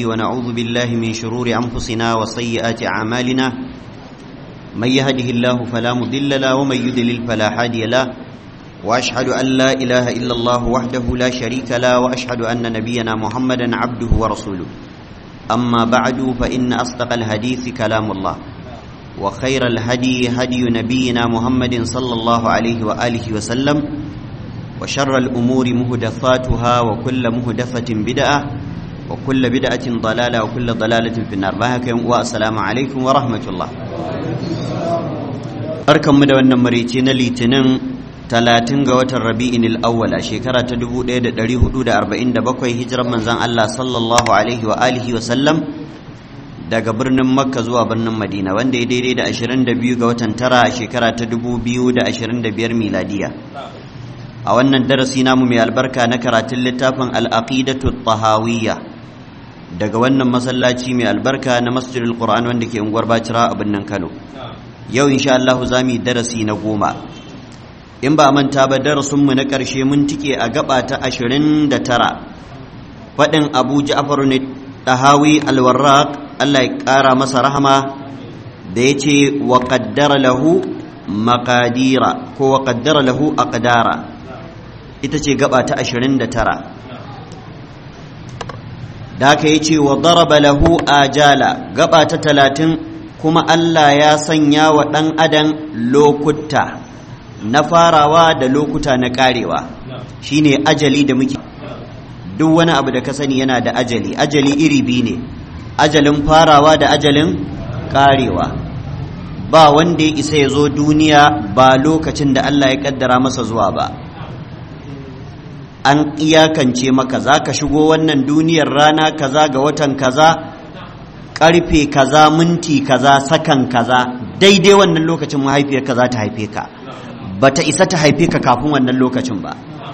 ونعوذ بالله من شرور أنفسنا وسيئات أعمالنا من يهده الله فلا مضل له ومن يضلل فلا هادي له وأشهد أن لا إله إلا الله وحده لا شريك له وأشهد أن نبينا محمدا عبده ورسوله أما بعد فإن أصدق الحديث كلام الله وخير الهدي هدي نبينا محمد صلى الله عليه وآله وسلم وشر الأمور مهدفاتها وكل مهدفة بدعة وكل بدعة ضلالة وكل ضلالة في النار بهك والسلام عليكم ورحمة الله أركم مدونا مريتين لتنم talatin ga watan rabi'in al'awwal a shekara ta 1447 hijirar manzan Allah sallallahu alaihi wa alihi wa sallam daga birnin makka zuwa birnin madina wanda ya daidai da 22 ga watan tara a shekara ta 2025 miladiya a wannan darasi namu mai albarka na karatun littafin al'aqidatu tahawiyya daga wannan masallaci mai albarka na masjidul qur'an wanda ke unguwar bacira a birnin kano yau insha Allah za mu yi darasi na goma in ba manta ba darasinmu na ƙarshe mun tike a gaba ta ashirin da tara faɗin abu ja'far ne ɗahawi alwarraq Allah ya ƙara masa rahama da ya ce wa ƙaddara lahu maƙadira ko wa ƙaddara lahu aqdara ita ce gaba ta ashirin da tara da haka ya ce wa daraba lahu ajala gaba ta talatin kuma Allah ya sanya wa ɗan adam lokuta na farawa da lokuta na karewa shine ajali da muke duk wani abu da ka sani yana da ajali ajali iri biyu ne ajalin farawa da ajalin karewa ba wanda ya isa ya zo duniya ba lokacin da Allah ya kaddara masa zuwa ba an iyakance maka za ka shigo wannan duniyar rana kaza ga watan kaza karfe kaza minti kaza sakan kaza daidai wannan lokacin mahaifiyar kaza ta haife ka bata isa ta haife ka kafin wannan lokacin ba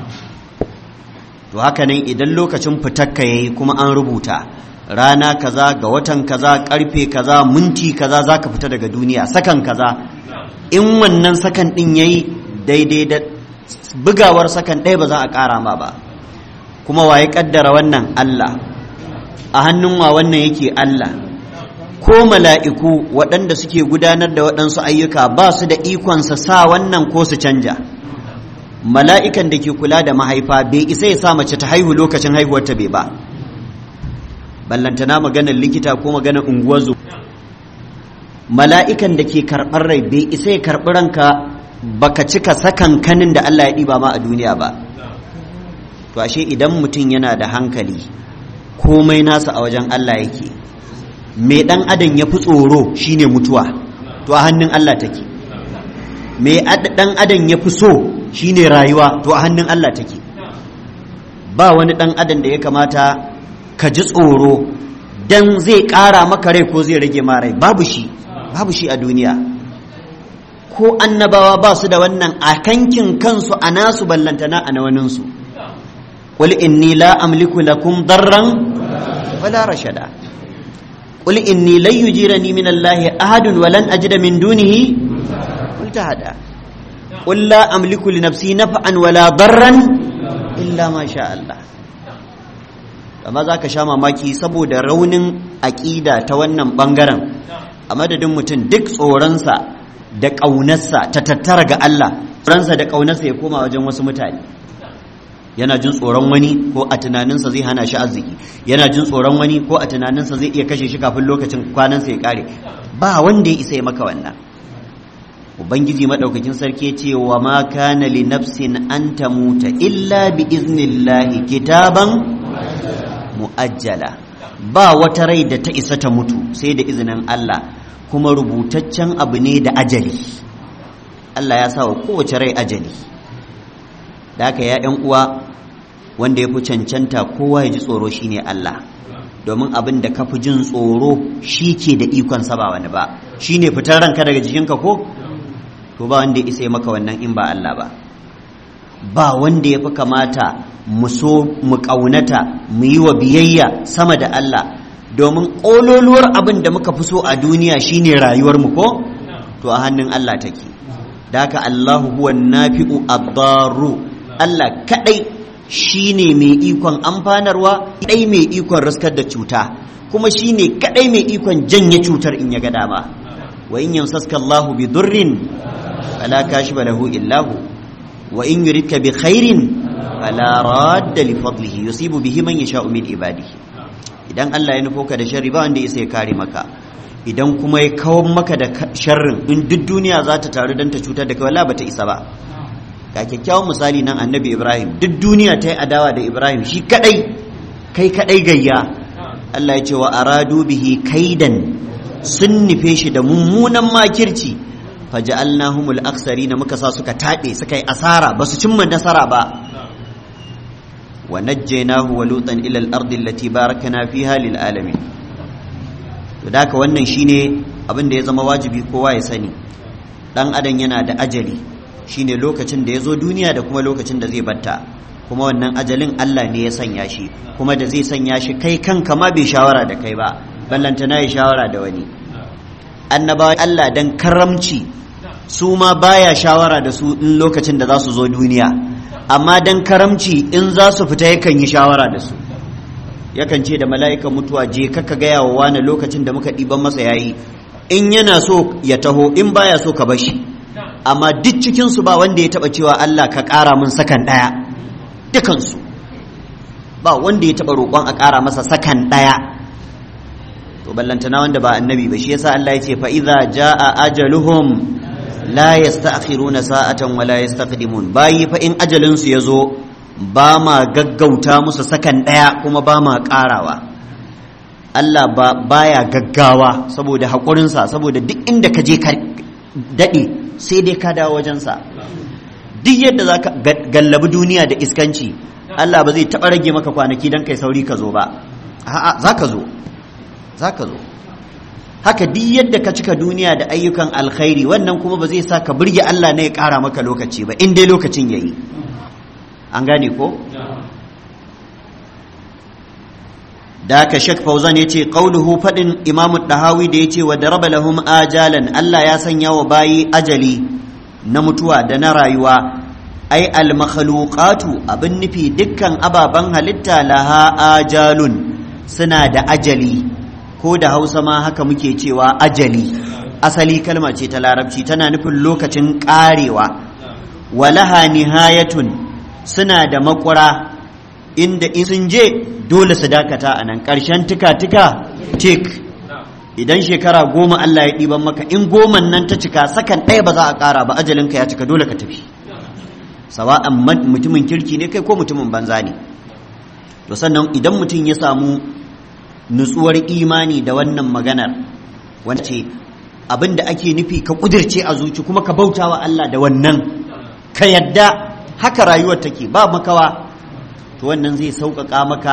to haka nan idan lokacin fitakka yayi kuma an rubuta rana kaza ga watan kaza karfe kaza minti kaza zaka fita daga duniya sakan kaza in wannan sakan din yayi daidai da bugawar sakan ɗaya ba za a ƙara ma ba kuma waye kaddara wannan Allah a hannun wa wannan yake Allah ko mala'iku waɗanda suke gudanar da waɗansu ayyuka ba su da ikonsa sa wannan ko su canja mala'ikan da ke kula da mahaifa bai isa ya sa mace ta haihu lokacin haihuwarta bai ba ballantana maganar likita ko maganar unguwar zu mala'ikan da ke karɓar rai bai isa ya karɓi ranka baka cika sakan kanin da Allah ya ɗiba ma a duniya ba to ashe idan mutum yana da hankali komai nasa a wajen Allah yake me ɗan adam ya fi tsoro shine mutuwa to a hannun Allah take me ɗan adam ya fi so shine rayuwa to a hannun Allah take ba wani ɗan adam da ya kamata ka ji tsoro dan zai ƙara maka rai ko zai rage ma rai babu shi babu shi a duniya ko annabawa ba su da wannan a kankin kansu a nasu ballantana a nawaninsu qul inni la amliku lakum darran wala rashada قل إني لن يجيرني من الله أحد ولن أجد من دونه ملتحدا قل لا أملك لنفسي نفعا ولا ضرا إلا ما شاء الله amma za ka sha mamaki saboda raunin aƙida ta wannan ɓangaren a madadin mutum duk tsoronsa da ƙaunarsa ta tattara ga Allah tsoronsa da ƙaunarsa ya koma wajen wasu mutane yana jin tsoron wani ko a tunaninsa zai hana shi arziki yana jin tsoron wani ko a tunaninsa zai iya kashe shi kafin lokacin kwanansa ya kare ba wanda ya isa ya maka wannan ubangiji madaukakin sarki ya ce wa ma kana li nafsin an tamuta illa bi iznillahi kitaban muajjala ba wata rai da ta isa ta mutu sai da izinin Allah kuma rubutaccen abu ne da ajali Allah ya sa wa kowace rai ajali da haka ya ‘yan uwa wanda ya fi cancanta kowa ya ji tsoro shine Allah domin abin da ka fi jin tsoro shi ke da ikon ba wani ba shi ne fitar ranka daga jikinka ko to ba wanda ya isa maka wannan in ba Allah ba ba wanda ya fi kamata mu so mu ƙaunata mu yi wa biyayya sama da Allah domin ƙololuwar abin da muka fi so a duniya shine rayuwarmu ko to a hannun Allah take da haka Allahu huwa nafi'u ad Allah kadai shine mai ikon amfanarwa kadai mai ikon riskar da cuta kuma shine kadai mai ikon janye cutar in ya ga dama wa in yamsaska Allahu bi durrin fala kashifa lahu illa hu wa in yuridka bi khairin fala radda li fadlihi yusibu bihi man yasha'u min ibadihi idan Allah ya nufo ka da sharri ba wanda ya kare maka idan kuma ya kawo maka da sharrin in duk duniya za ta taru don ta cutar da kai wala bata isa ba ga kyakkyawan misali nan annabi Ibrahim duk duniya ta yi adawa da Ibrahim shi kadai kai kadai gayya Allah ya ce wa aradu bihi kaidan sun nufe shi da mummunan makirci faja'alnahumul aksarina muka sa suka taɓe suka yi asara ba su cimma nasara ba ونجيناه ولوطا الى الارض التي باركنا فيها للعالمين to daka wannan shine abin da ya zama wajibi kowa ya sani dan adam yana da ajali shine lokacin da ya zo duniya da kuma lokacin da zai batta kuma wannan ajalin Allah ne ya sanya shi kuma da zai sanya shi kai kanka ma bai shawara da kai ba ballanta na yi shawara da wani annabawa Allah dan karamci su ma baya shawara da su in lokacin da za su zo duniya amma dan karamci in za su fita yakan yi shawara da su yakan ce da mala'ikan mutuwa je kaka gaya wa wani lokacin da muka ɗiban masa yayi in yana so ya taho in baya so ka bashi amma duk cikinsu ba wanda ya taɓa cewa Allah ka ƙara min sakan ɗaya dukansu ba wanda ya taɓa roƙon a ƙara masa sakan ɗaya to ballantana wanda ba annabi ba shi yasa Allah ya ce fa idza jaa ajaluhum la yasta'khiruna sa'atan wa la yastaqdimun bayi fa in ajalin su yazo ba ma gaggauta musu sakan daya kuma ba ma karawa Allah ba baya gaggawa saboda hakurin sa saboda duk inda ka je ka dade sai dai ka dawo wajen sa duk yadda zaka gallabi duniya da iskanci Allah ba zai taba rage maka kwanaki dan kai sauri ka zo ba a'a zaka zo zaka zo haka duk yadda ka cika duniya da ayyukan alkhairi wannan kuma ba zai sa ka burge Allah ne ya ƙara maka lokaci ba in dai lokacin ya yi an gane ko? da haka shek fauzan ya ce ƙauluhu faɗin imamu ɗahawi da ya ce wa daraba lahum ajalan Allah ya sanya wa bayi ajali na mutuwa da na rayuwa ai al-makhluqatu abin nufi dukkan ababen halitta laha ajalun suna da ajali ko da hausa ma haka muke cewa ajali asali kalma ce ta larabci tana nufin lokacin karewa walaha nihayatun suna da makura inda in sun je dole su dakata a nan ƙarshen tuka-tuka tik idan shekara goma Allah ya ɗiban maka in goman nan ta cika sakan ɗaya ba za a ƙara ba ajalinka ya cika dole ka tafi sawa'an mutumin kirki ne kai ko mutumin banza ne to sannan idan mutum ya samu nutsuwar imani da wannan maganar wanda ce abin da ake nufi ka kudirce a zuci kuma ka bauta wa Allah da wannan ka yadda haka rayuwar take ba makawa to wannan zai sauƙaƙa maka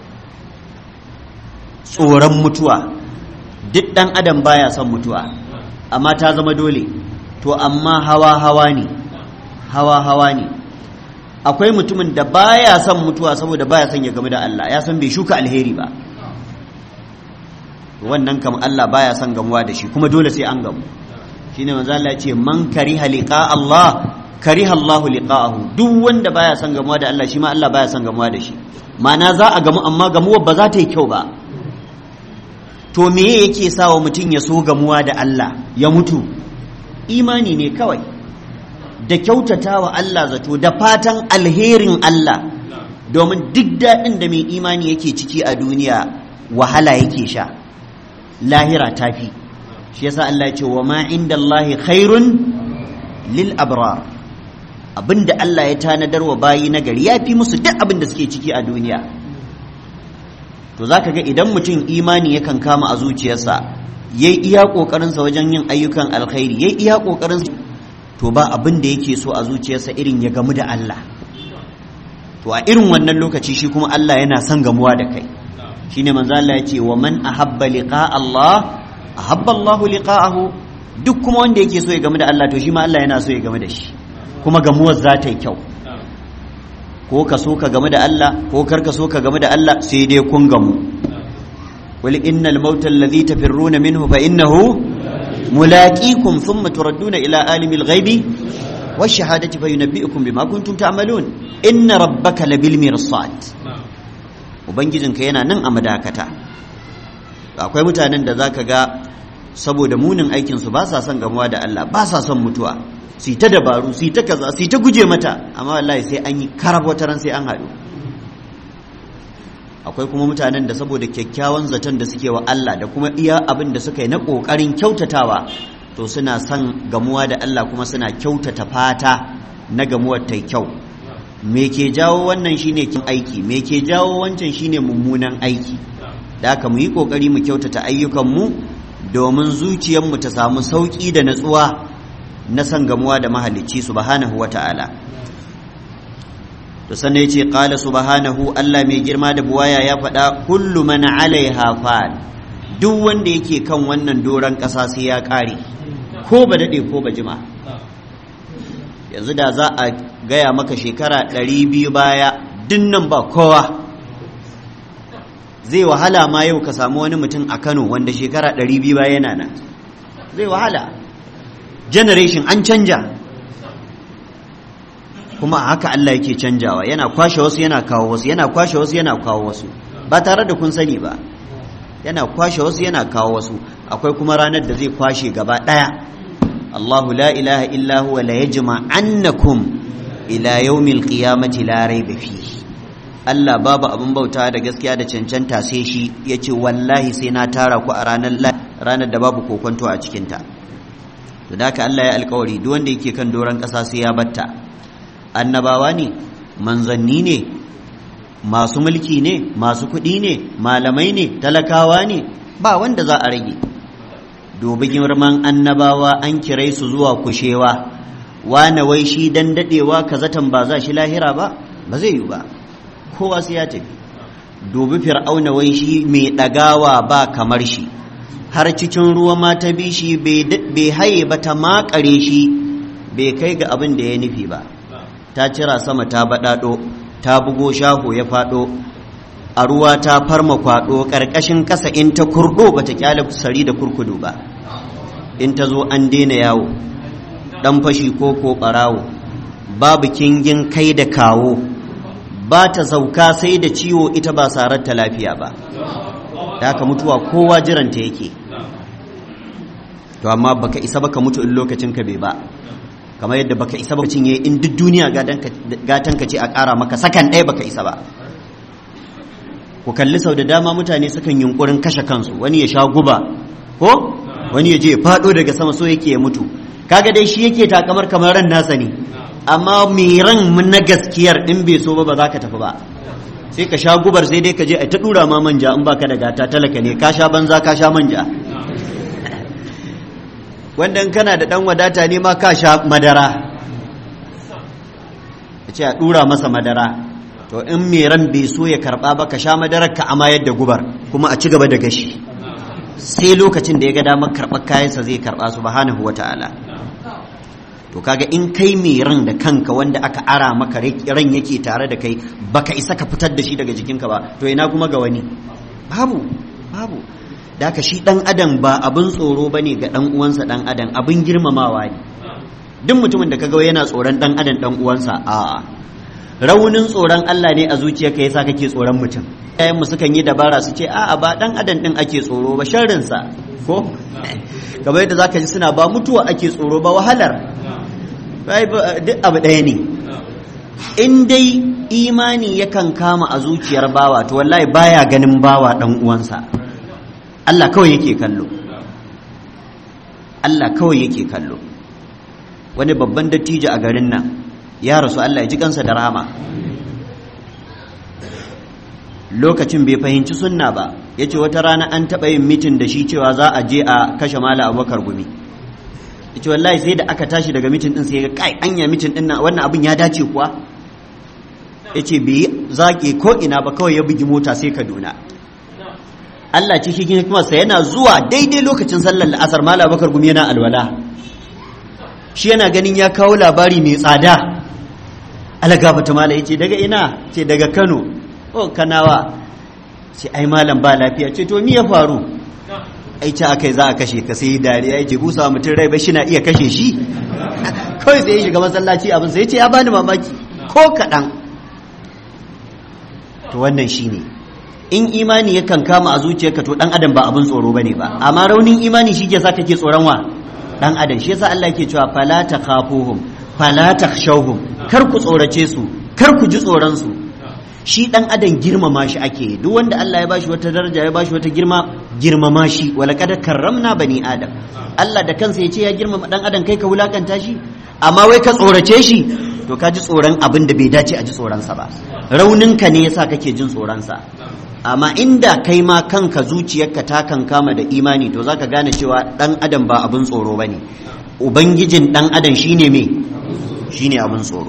tsoron mutuwa duk ɗan adam baya son mutuwa amma ta zama dole to amma hawa hawa ne hawa hawa ne akwai mutumin da baya son mutuwa saboda baya son ya gamu da Allah ya san bai shuka alheri ba wannan kam Allah baya son gamuwa da shi kuma dole sai an gamu shine manzo Allah ya ce man kariha liqa Allah kariha Allah liqa'ahu duk wanda baya son gamuwa da Allah shi ma Allah baya son gamuwa da shi ma'ana za a gamu amma gamuwar ba za ta yi kyau ba to me yake sawa mutum ya so gamuwa da Allah ya mutu imani ne kawai da kyautata wa Allah zato da fatan alherin Allah domin duk daɗin da mai imani yake ciki a duniya wahala yake sha lahira tafi shi yasa Allah ce wa ma inda Allah khairun lil abrar abinda Allah ya tanadar wa bayi na gari ya fi musu duk abin da suke ciki a duniya to zaka ga idan mutum imani yakan kama a zuciyarsa yayi iya kokarinsa wajen yin ayyukan alkhairi yayi iya kokarin to ba abin da yake so a zuciyarsa irin ya gamu da Allah to a irin wannan lokaci shi kuma Allah yana son gamuwa da kai shine manzo Allah ya ce wa man ahabba liqa Allah ahabba Allah liqa'ahu duk kuma wanda yake so ya gamu da Allah to shi ma Allah yana so ya gamu da shi kuma gamuwar za ta yi kyau ko ka so ka gamu da Allah ko kar ka so ka gamu da Allah sai dai kun gamu wal innal mauta alladhi tafirruna minhu fa innahu mulaqikum thumma turadduna ila alimil ghaibi والشهادة فينبئكم بما كنتم تعملون إن ربك لبالمرصاد ubangijinka yana nan a madakata akwai mutanen da zaka ga saboda munin aikinsu ba sa son gamuwa da Allah ba sa son mutuwa su ta dabaru su ta kaza su ta guje mata amma wallahi sai an yi karab wata ran sai an haɗu akwai kuma mutanen da saboda kyakkyawan zaton da suke wa Allah da kuma iya abin da suka yi na ƙoƙarin kyautatawa to suna son gamuwa da Allah kuma suna kyautata fata na gamuwar ta kyau me ke jawo wannan shine kin aiki me ke jawo wancan shine mummunan aiki da haka mu yi ƙoƙari mu kyautata ayyukanmu domin zuciyarmu ta samu sauƙi da natsuwa na san gamuwa da mahalicci subhanahu wata'ala to sannan ya ce ƙala subhanahu Allah mai girma da buwaya ya faɗa kullu man alaiha fan duk wanda yake kan wannan doron ƙasa sai ya ƙare ko ba daɗe ko ba jima yanzu da za a gaya maka shekara ɗari biyu baya dinnan ba kowa zai wahala ma yau ka samu wani mutum a kano wanda shekara ɗari biyu baya yana nan zai wahala generation an canja kuma haka Allah yake canjawa yana kwashe wasu yana kawo wasu yana kwashe wasu yana kawo wasu ba tare da kun sani ba yana kwashe wasu yana kawo wasu akwai kuma ranar da zai kwashe gaba ɗaya Allahu la ilaha illa huwa la yajma annakum ila yawmil qiyamati la rayba fihi Allah babu abin bauta da gaskiya da cancanta sai shi yace wallahi sai na tara ku a ranar ranar da babu kokonto a cikin ta da haka Allah ya alkawari duk wanda yake kan doron ƙasa sai ya batta annabawa ne manzanni ne masu mulki ne masu kuɗi ne malamai ne talakawa ne ba wanda za a rage dubi girman annabawa an kirai su zuwa kushewa wane wai shi dan dadewa kazatan ba za shi lahira ba ba zai yi ba kowa sai ya tafi dubi fir'auna wai shi mai ɗagawa ba kamar shi har cikin ruwa ma ta bi shi bai haye ba ta makare shi bai kai ga abin da ya nufi ba ta cira sama ta baɗaɗo ta bugo shaho ya faɗo a ruwa ta farma kwaɗo ƙarƙashin ƙasa in ta kurɗo ba ta ƙyale sari da kurkudu ba in ta zo an daina yawo ɗan fashi ko ko ɓarawo babu kingin kai da kawo ba ta sauka sai da ciwo ita ba sarar ta lafiya ba da haka mutuwa kowa jiranta yake to amma baka isa baka mutu in lokacin ka bai ba kamar yadda baka isa baka cinye in duk duniya gatan ka ce a ƙara maka sakan ɗaya baka isa ba ku kalli sau da dama mutane sukan yunkurin kashe kansu wani ya sha guba ko wani ya je ya faɗo daga sama so yake ya mutu kaga dai shi yake takamar kamar ran nasa ne amma mai ran na gaskiyar in bai so ba ba za ka tafi ba sai ka sha gubar sai dai ka je a ta dura ma manja in baka da gata talaka ne ka sha banza ka sha manja wanda in kana da dan wadata ne ma ka sha madara a ce a dura masa madara to in mai ran bai so ya karba ba ka sha madarar ka amayar da gubar kuma a ci gaba da gashi sai lokacin da ya ga damar karɓar kayansa zai karɓa subhanahu wata'ala to kaga in kai mai ran da kanka wanda aka ara maka ran yake tare da kai baka isa ka fitar da shi daga jikinka ba to ina kuma ga wani babu babu da ka shi dan adam ba abin tsoro bane ga dan uwansa dan adam abin girmamawa ne duk mutumin da kaga yana tsoron dan adam dan uwansa a raunin tsoron Allah ne a zuciyarka yasa kake tsoron mutum yayin mu sukan yi dabara su ce a'a ba dan adam din ake tsoro ba sharrin sa ko kamar yadda zaka ji suna ba mutuwa ake tsoro ba wahalar duk abu ɗaya ne in dai imani yakan kama a zuciyar bawa to wallahi baya ganin bawa ɗan uwansa Allah kawai yake kallo Allah kawai yake kallo wani babban dattijo a garin nan ya rasu Allah ya ji kansa da rahama lokacin bai fahimci sunna ba ya ce wata rana an taɓa yin mitin da shi cewa za a je a kashe mala abubakar gumi ita wallahi sai da aka tashi daga mitin din sai ga kai anya mitin din nan wannan abin ya dace kuwa yace bai zake ko ina ba kawai ya bugi mota sai Kaduna Allah ce shi hikimarsa yana zuwa daidai lokacin sallar la'asar mala bakar gumi yana alwala shi yana ganin ya kawo labari mai tsada alagafa ta mala yace daga ina ce daga Kano oh kanawa ce ai malam ba lafiya ce to me ya faru ai ce akai za a kashe ka sai dariya yake busa mutum rai ba shi na iya kashe shi kawai sai ya shiga masallaci abin sai ya ce ya bani mamaki ko kaɗan to wannan shine in imani yakan kama a zuciyarka to dan adam ba abin tsoro bane ba amma raunin imani shi ke sa kake tsoron wa dan adam shi yasa Allah yake cewa fala takhafuhum fala takhshawhum kar ku tsorace su kar ku ji tsoron su shi dan adam girmama shi ake duk wanda Allah ya bashi wata daraja ya bashi wata girma girmama shi wala kad karramna bani adam Allah da kansa ya ce ya girmama dan adam kai ka wulakanta shi amma wai ka tsorace shi to ka ji tsoron abin da bai dace a ji tsoronsa ba rauninka ne yasa kake jin tsoronsa amma inda kai ma kanka zuciyarka ta kan kama da imani to zaka gane cewa dan adam ba abin tsoro bane ubangijin dan adam shine me shine abin tsoro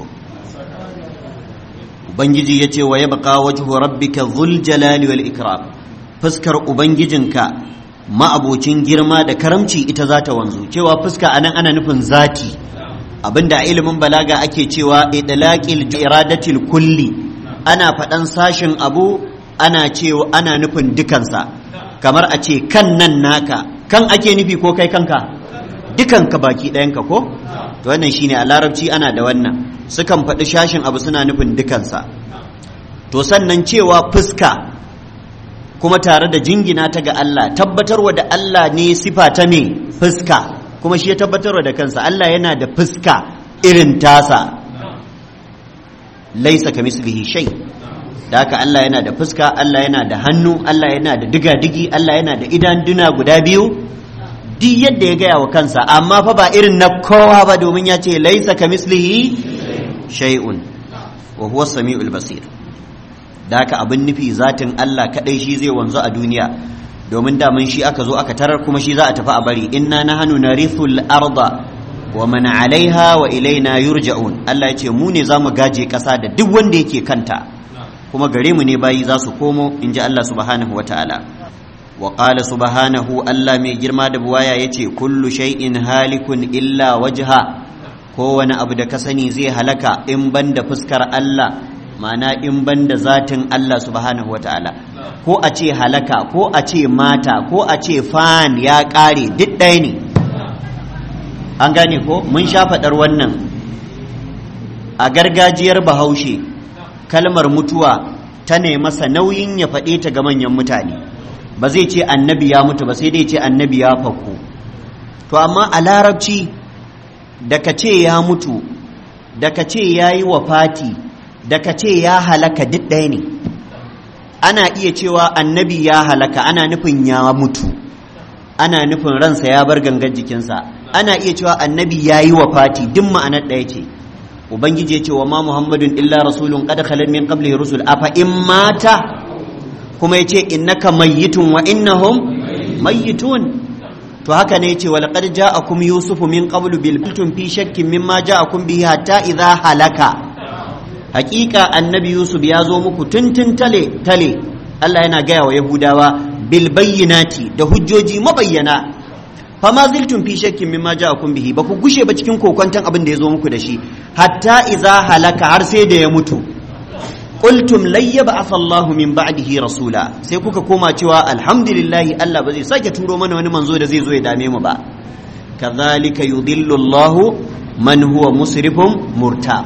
ubangiji yace wa yabqa wajhu rabbika dhul jalali wal ikram fuskar ubangijinka ma'abocin girma da karamci ita za ta wanzu cewa fuska anan ana nufin zati abinda a ilimin balaga ake cewa idlaqil iradatil kulli ana faɗan sashin abu ana cewa ana nufin dukansa kamar a ce kan nan naka kan ake nufi ko kai kanka dukanka baki ɗayanka ko to wannan shine a larabci ana da wannan sukan faɗi shashin abu suna nufin dukansa to sannan cewa fuska kuma tare da jingina ta ga Allah tabbatarwa da Allah ne sifa ta me fuska kuma shi ya tabbatarwa da kansa Allah yana da fuska irin tasa laisa ka mislihi shay da haka Allah yana da fuska Allah yana da hannu Allah yana da diga-digi Allah yana da idan duna guda biyu duk yadda ya gaya wa kansa amma fa ba irin na kowa ba domin ya ce laisa ka mislihi shay'un wa huwa samiul basir da haka abin nufi zatin Allah kadai shi zai wanzu a duniya domin daman shi aka zo aka tarar kuma shi za a tafi a bari inna nahnu narithul arda wa man alaiha wa ilaina yurja'un Allah ya ce mu ne zamu gaje kasa da duk wanda yake kanta kuma gare mu ne bayi za su komo in ji Allah subhanahu wa ta'ala wa qala subhanahu Allah mai girma da buwaya yace kullu shay'in halikun illa wajha kowane abu da ka sani zai halaka in banda fuskar Allah ma'ana in banda zatin Allah subhanahu wa ta'ala ko a ce halaka ko a ce mata ko a ce fan ya ƙare duk ɗaya ne an gane ko mun sha faɗar wannan a gargajiyar bahaushe kalmar mutuwa ta ne masa nauyin ya faɗe ta ga manyan mutane ba zai ce annabi ya mutu ba sai dai ce annabi ya fakko to amma a larabci da ka ce ya mutu da ka ce ya yi wafati da ka ce ya halaka duk ɗaya ne ana iya cewa annabi ya halaka ana nufin ya mutu ana nufin ransa ya bar gangan jikinsa ana iya cewa annabi ya yi wafati duk ma'anar ɗaya ce ubangiji ya ce wa ma muhammadun illa rasulun qad khalat min qablihi rusul afa in mata kuma ya ce innaka mayyitun wa innahum mayyitun to haka ne yace wa laqad ja'akum yusufu min qablu bil kuntum fi shakkin mimma ja'akum bihi hatta idha halaka hakika annabi yusuf ya zo muku tuntun tale tale Allah yana gaya wa yahudawa bil bayyinati da hujjoji mabayyana fa ma ziltum fi shakkin mimma ja'akum bihi ba ku gushe ba cikin kokonton abin da ya zo muku da shi hatta idza halaka har sai da ya mutu qultum layyaba asallahu min ba'dihi rasula sai kuka koma cewa alhamdulillahi Allah ba zai sake turo mana wani manzo da zai zo ya dame mu ba kadhalika yudillu Allahu man huwa musrifun murtab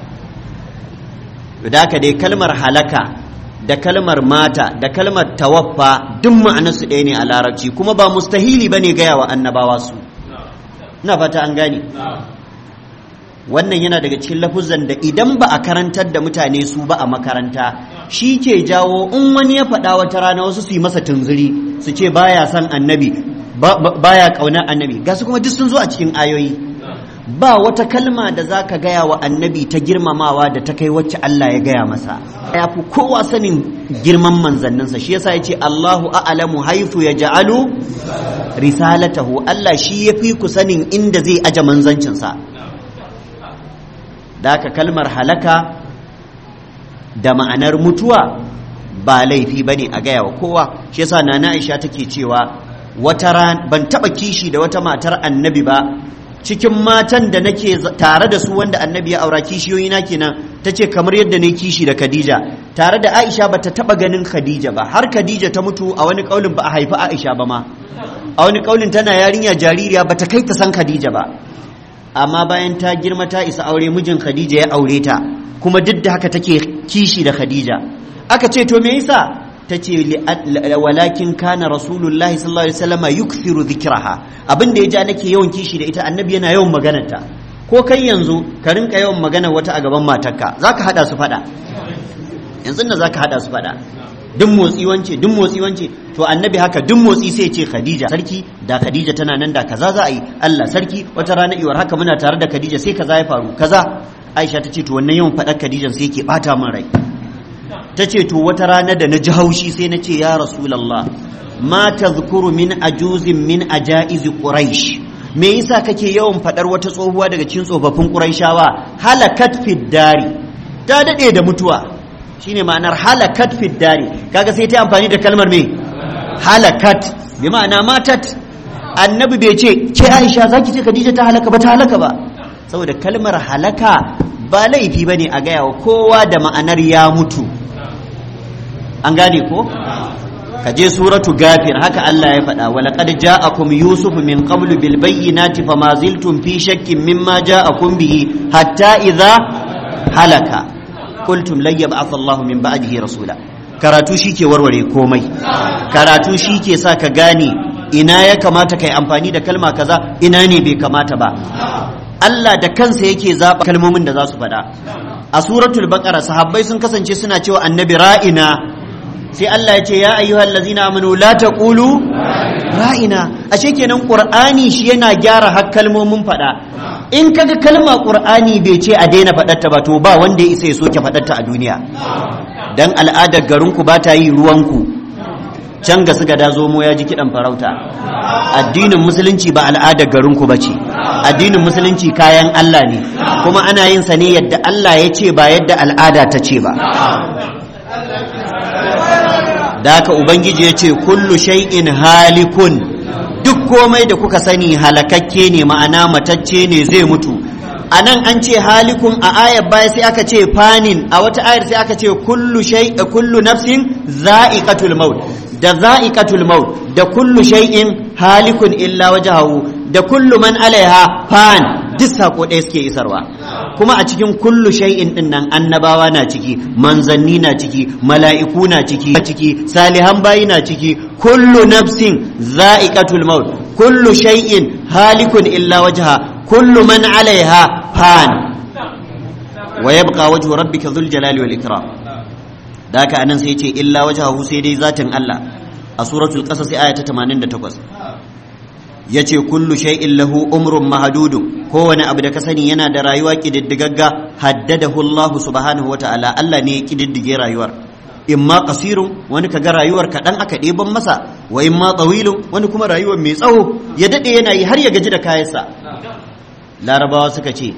da haka dai kalmar halaka da kalmar mata da kalmar tawaffa duk ma'anarsu ɗaya ne a larabci kuma ba mustahili ba ne gaya wa annabawa su ina fata an gane wannan yana daga cikin lafuzan da idan ba a karantar da mutane su ba a makaranta shi ke jawo in wani ya faɗa wata rana wasu su yi masa tunzuri su ce baya son annabi baya ƙaunar annabi ga su kuma duk sun zo a cikin ayoyi ba wata kalma da za ka gaya wa annabi ta girmamawa da ta kai wacce Allah ya gaya masa ya fi kowa sanin girman manzanninsa shi yasa ya ce Allahu a'lamu haifu ya ja'alu risalatahu Allah shi ya fi ku sanin inda zai aje manzancinsa da ka kalmar halaka da ma'anar mutuwa ba laifi bane a gaya wa kowa shi yasa nana Aisha take cewa wata ran ban taba kishi da wata matar annabi ba cikin matan da nake tare da su wanda annabi ya aura kishiyoyi na kenan ta ce kamar yadda ne kishi da khadija tare da aisha ba ta taba ganin khadija ba har khadija ta mutu a wani kaulin ba a haifi aisha ba ma a wani kaulin tana yarinya jaririya ba ta kai ta san khadija ba amma bayan ta girma ta isa aure mijin khadija ya aure ta kuma duk da haka take kishi da khadija aka ce to me yasa ta ce walakin kana rasulullahi sallallahu alaihi wasallam yukthiru dhikraha abin da ya ja nake yawan kishi da ita annabi yana yawan maganarta ko kai yanzu ka rinka yawan magana wata a gaban matarka zaka hada su fada yanzu da zaka hada su fada duk motsi wance duk motsi wance to annabi haka duk motsi sai ce khadija sarki da khadija tana nan da kaza za a yi Allah sarki wata rana iwar haka muna tare da khadija sai kaza ya faru kaza aisha ta ce to wannan yawan faɗar khadijan sai ke bata min rai ta ce to wata rana da na ji haushi sai na ce ya rasulallah ma tazkuru min ajuzin min ajaizi quraish me yasa kake yawan faɗar wata tsohuwa daga cikin tsofaffin quraishawa halakat fid dari ta dade da mutuwa shine ma'anar halakat fid dari kaga sai ta amfani da kalmar me halakat bi ma'ana matat annabi bai ce ke aisha zaki ce khadija ta halaka ba ta halaka ba saboda kalmar halaka ba laifi bane a gaya wa kowa da ma'anar ya mutu an gane ko ka je suratu gafir haka Allah ya faɗa wa laqad ja'akum yusuf min qablu bil bayyinati fama ziltum fi shakkin mimma ja'akum bihi hatta idza halaka qultum lan yab'ath Allahu min ba'dihi rasula karatu shike warware komai karatu shike sa ka gane ina ya kamata kai amfani da kalma kaza ina ne bai kamata ba Allah da kansa yake zaba kalmomin da za su faɗa a suratul baqara sahabbai sun kasance suna cewa annabi ra'ina sai Allah ya ce ya ayyuhal ladzina amanu la taqulu ra'ina ashe kenan qur'ani shi yana gyara har kalmomin fada in kaga kalma qur'ani bai ce a daina fadar ta ba to ba wanda ya isa ya soke fadar ta a duniya dan al'adar garin ku ba ta yi ruwan ku can ga suka da zomo ya ji kidan farauta addinin musulunci ba al'adar garin ku bace addinin musulunci kayan Allah ne kuma ana yin sa ne yadda Allah ya ce ba yadda al'ada ta ce ba da haka ubangiji ya ce kullu shay'in halikun duk komai da kuka sani halakakke ne ma'ana matacce ne zai mutu a nan an ce halikun a ayar baya sai aka ce fanin a wata ayar sai aka ce kullu shay kullu nafsin za'iqatul maut da za'iqatul maut da kullu shay'in halikun illa wajhahu da kullu man alaiha fan duk sako ɗaya suke isarwa kuma a cikin kullu shay'in din nan annabawa na ciki manzanni na ciki mala'iku na ciki ciki salihan bayi na ciki kullu nafsin za'iqatul maut kullu shay'in halikun illa wajha kullu man alaiha fan wa yabqa wajhu rabbika dhul jalali wal ikram da haka anan sai ce illa wajhahu sai dai zatin Allah a suratul qasas aya ta 88 yace kullu shay'in lahu umrun mahdudun kowane abu da ka sani yana da rayuwa kididdigagga haddadahu Allah subhanahu wataala Allah ne ya kididdige rayuwar imma qasirun wani kaga rayuwar kaɗan aka ɗeban masa wa imma tawilun wani kuma rayuwar mai tsawo ya dade yana yi har ya gaji da kayansa larabawa suka ce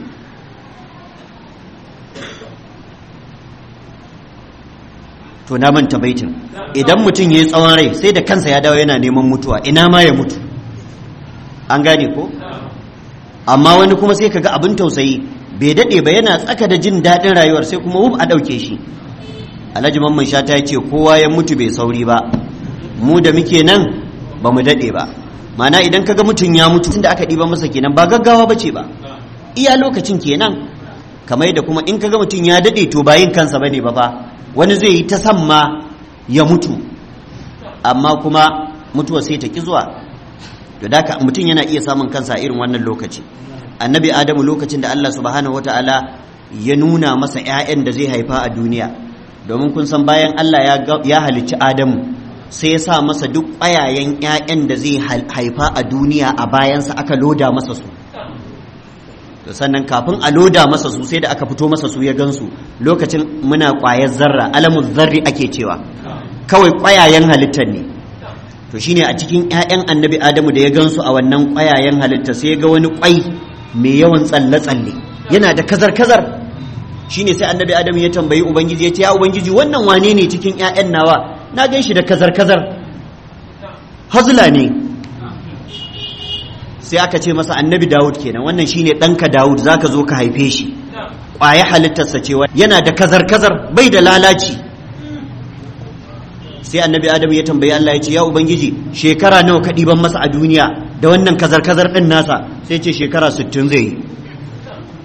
to na manta baitin idan mutum ya yi tsawon rai sai da kansa ya dawo yana neman mutuwa ina ma ya mutu an gane ko amma wani kuma sai kaga abin tausayi bai daɗe ba yana tsaka da jin daɗin rayuwar sai kuma wuf a ɗauke shi alhaji mamman shata ya ce kowa ya mutu bai sauri ba mu da muke nan ba mu daɗe ba mana idan kaga mutum ya mutu tunda aka ɗiba masa kenan ba gaggawa ba ce ba iya lokacin kenan kamar da kuma in kaga mutum ya daɗe to bayin kansa bane ba fa wani zai yi ta san ma ya mutu amma kuma mutuwa sai ta ki zuwa to da mutum yana iya samun kansa a irin wannan lokaci annabi adamu lokacin da Allah subhanahu wataala ya nuna masa 'ya'yan da zai haifa a duniya domin kun san bayan Allah ya halicci adamu sai ya sa masa duk ƙwayayen 'ya'yan da zai haifa a duniya a bayansa aka loda masa su to sannan kafin a loda masa su sai da aka fito masa su ya gansu lokacin muna ƙwayar zarra alamun zarri ake cewa kawai ƙwayayen halittar ne to shine a cikin 'ya'yan annabi adamu da ya gansu a wannan ƙwayayen halitta sai ga wani ƙwai mai yawan tsalle-tsalle yana da kazar-kazar shine sai annabi adamu ya tambayi ubangiji ya ce ya ubangiji wannan wane ne cikin 'ya'yan nawa na gan shi da kazar-kazar hazula ne sai aka ce masa annabi dawud kenan wannan shine ɗanka dawud zaka zo ka haife shi ƙwaya halittarsa cewa yana da kazar-kazar bai da lalaci sai annabi adamu ya tambayi Allah ya ce ya ubangiji shekara nawa ka ɗiban masa a duniya da wannan kazar-kazar ɗin nasa sai ce shekara sittin zai yi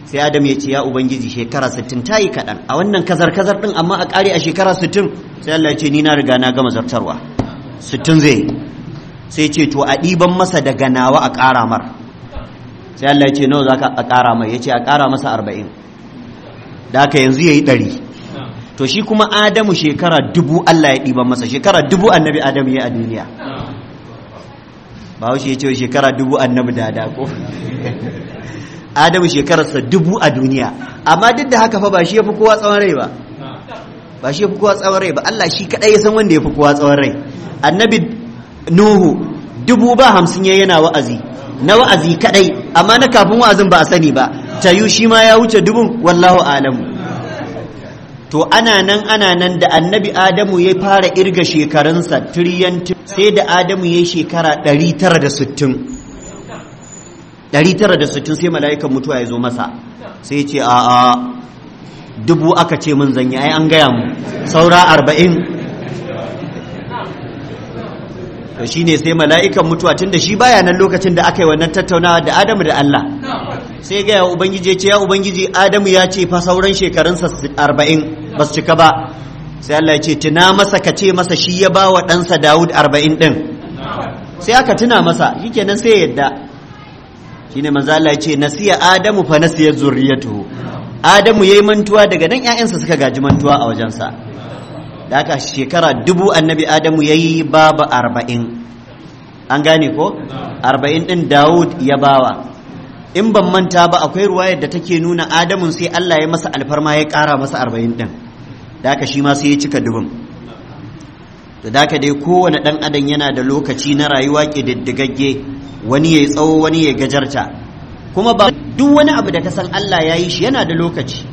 sai adam ya ce ya ubangiji shekara 60 ta yi kaɗan a wannan kazar-kazar ɗin amma a ƙare a shekara 60 sai Allah ya ce ni na riga na gama zartarwa 60 zai sai ce to a ɗiban masa daga nawa a ƙara mar sai Allah ya ce nawa za ka a ƙara mai ya ce a ƙara masa 40 da haka yanzu ya yi ɗari to shi kuma adamu shekara dubu Allah ya ɗiban masa shekara dubu annabi adamu ya a duniya ba ya ce shekara dubu annabi dada ko adamu shekararsa dubu a duniya amma duk da haka fa ba shi ya fi kowa tsawon rai ba ba shi ya fi kowa tsawon rai ba Allah shi kaɗai ya san wanda ya fi kowa tsawon rai annabi nuhu dubu ba hamsin ya yana wa'azi na wa'azi kaɗai amma na kafin wa'azin ba a sani ba tayu shi ma ya wuce dubun wallahu alamu to ana nan ana nan da annabi adamu ya fara irga shekarunsa tiriyan sai da adamu ya yi shekara 960 960 sai mala'ikan mutuwa ya zo masa sai ce a a dubu aka ce mun zanyi ai an gaya mu saura arba'in to shine sai mala'ikan mutuwa tun da shi baya nan lokacin da aka yi wannan tattaunawa da adamu da Allah sai gaya wa ubangiji ya ce ya ubangiji adamu ya ce fa sauran shekarunsa arba'in ba su cika ba sai Allah ya ce tuna masa ka ce masa shi ya ba wa ɗansa Dawud arba'in ɗin sai aka tuna masa shi kenan sai ya yadda shi ne manzo Allah ya ce nasiya Adamu fa nasiya zurriyatuhu Adamu yayi mantuwa daga nan ƴaƴansa suka gaji mantuwa a wajensa da aka shekara dubu annabi Adamu yayi babu arba'in an gane ko arba'in ɗin Dawud ya bawa in ban manta ba akwai ruwayar da take nuna Adamun sai Allah ya masa alfarma ya ƙara masa arba'in ɗin da haka shi ma sai ya cika dubin da haka dai kowane ɗan adam yana da lokaci na rayuwa ƙididdigagge wani ya yi tsawo wani ya gajarta kuma ba duk wani abu da ka san Allah ya yi shi yana da lokaci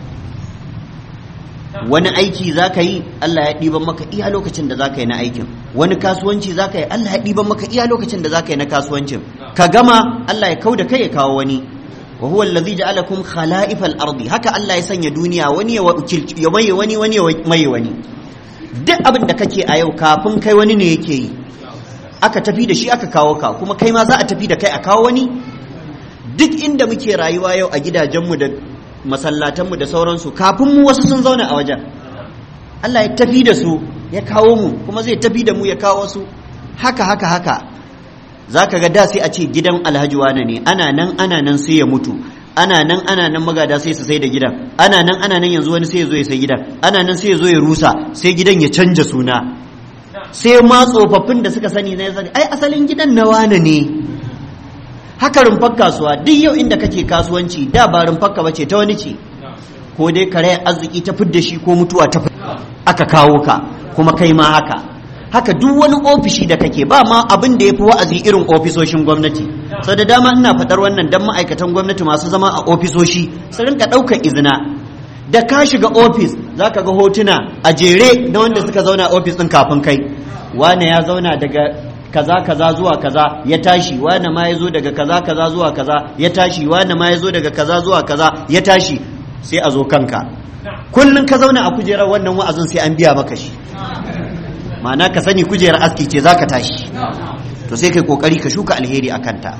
wani aiki za ka yi Allah ya ɗiban maka iya lokacin da za ka yi na aikin wani kasuwanci za ka yi Allah ya ɗiban maka iya lokacin da za ka yi na kasuwancin ka gama Allah ya kau da kai ya kawo wani wa huwa allazi ja'alakum khala'ifal ardi haka Allah ya sanya duniya wani ya maye wani wani ya maye wani duk abin da kake a yau kafin kai wani ne yake yi aka tafi da shi aka kawo ka kuma kai ma za a tafi da kai a kawo wani duk inda muke rayuwa yau a gidajenmu da masallatanmu da sauransu kafin mu wasu sun zauna a wajen Allah ya tafi da su ya kawo mu kuma zai tafi da mu ya kawo su haka haka haka za ka ga da sai a ce gidan alhaji wane ne ana nan ana nan sai ya mutu ana nan ana nan magada sai su sai da gidan ana nan ana nan yanzu wani sai ya zo ya sai gidan ana nan sai ya zo ya rusa sai gidan ya canja suna sai ma tsofaffin da suka sani na ya sani ai asalin gidan na wane ne haka rumfar kasuwa duk yau inda kake kasuwanci da ba rumfar ka bace ta wani ce ko dai kare arziki ta fidda shi ko mutuwa ta aka kawo ka kuma kai ma haka haka duk wani ofishi da kake ba ma abin da ya fi wa'azi irin ofisoshin gwamnati sau da dama ina faɗar wannan don ma'aikatan gwamnati masu zama a ofisoshi su rinka ɗaukar izina da ka shiga ofis za ka ga hotuna a jere na wanda suka zauna a ofis ɗin kafin kai wane ya zauna daga kaza kaza zuwa kaza ya tashi wane ma ya zo daga kaza kaza zuwa kaza ya tashi wane ma ya zo daga kaza zuwa kaza ya tashi sai a zo kanka kullum ka zauna a kujerar wannan wa'azin sai an biya maka shi ma'ana ka sani kujerar aski ce za ka tashi to sai kai kokari ka shuka alheri a kanta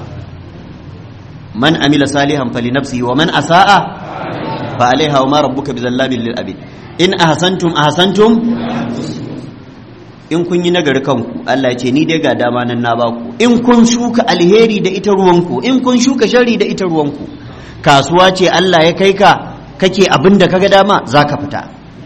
man amila salihan fali nafsihi wa man asa'a fa alaiha wa ma rabbuka bizallamin lil abid in ahsantum ahsantum in kun yi nagari kanku Allah ya ce ni dai ga dama nan na baku in kun shuka alheri da ita ruwanku in kun shuka shari da ita ruwanku kasuwa ce Allah ya kai ka kake abin da kaga dama zaka fita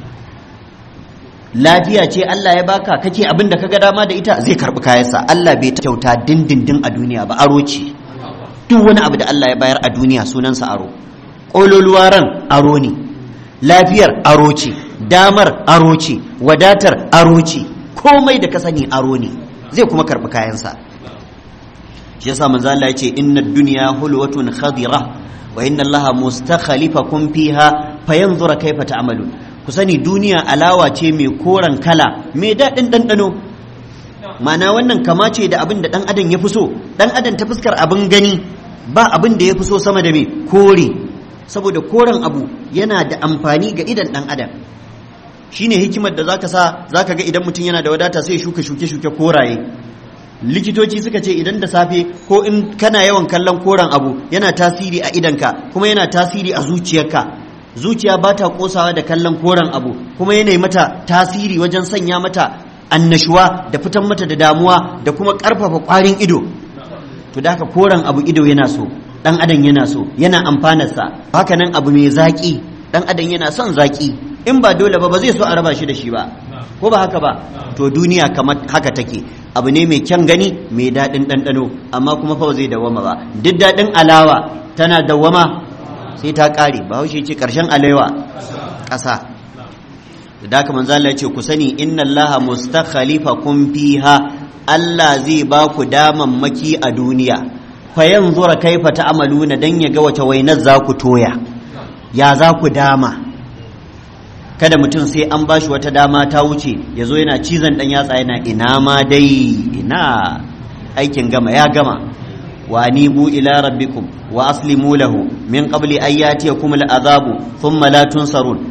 lafiya ce Allah ya baka kake abin da kaga dama da ita zai karbi kayansa Allah bai ta kyauta dindindin a duniya ba aro ce duk wani abu da Allah ya bayar a duniya sunansa aro ƙololuwa ran aro ne lafiyar aro ce damar aro ce wadatar aro ce komai da ka sani aro ne zai kuma karbi kayansa shi yasa manzo Allah ya ce inna dunya hulwatun khadira wa inna Allah mustakhlifakum fiha fayanzura kaifa ta'malun ku sani duniya alawa ce mai koren kala mai daɗin ɗanɗano mana wannan kama ce da abin da ɗan adam ya fi so ɗan adam ta fuskar abin gani ba abin da ya fi so sama da mai kore saboda koren abu yana da amfani ga idan ɗan adam shine hikimar da zaka sa zaka ga idan mutum yana da wadata sai shuka shuke shuke koraye likitoci suka ce idan da safe ko in kana yawan kallon koren abu yana tasiri a idanka kuma yana tasiri a zuciyarka zuciya ba ta kosawa da kallon koren abu kuma yana mata tasiri wajen sanya mata annashuwa da fitan mata da damuwa da kuma ƙarfafa ƙwarin ido to da haka koren abu ido yana so dan adam yana so yana amfanarsa haka nan abu mai zaƙi dan adam yana son zaƙi in ba dole ba ba zai so a raba shi da shi ba ko ba haka ba to duniya kamar haka take abu ne mai kyan gani mai daɗin ɗanɗano amma kuma fa zai dawwama ba duk daɗin alawa tana dawwama sai ta ƙare ba haushe ce ƙarshen alewa ƙasa da haka manzo Allah ya ce ku sani inna Allaha mustakhlifakum fiha Allah zai ba ku damammaki a duniya fa yanzura kaifa ta'maluna dan ya ga wace wainar za ku toya ya za ku dama kada mutum sai an bashi wata dama ta wuce ya zo yana cizon dan yatsa yana ina ma dai ina aikin gama ya gama wa anibu ila rabbikum wa aslimu lahu min qabli an yatiyakum al'azabu thumma la tunsarun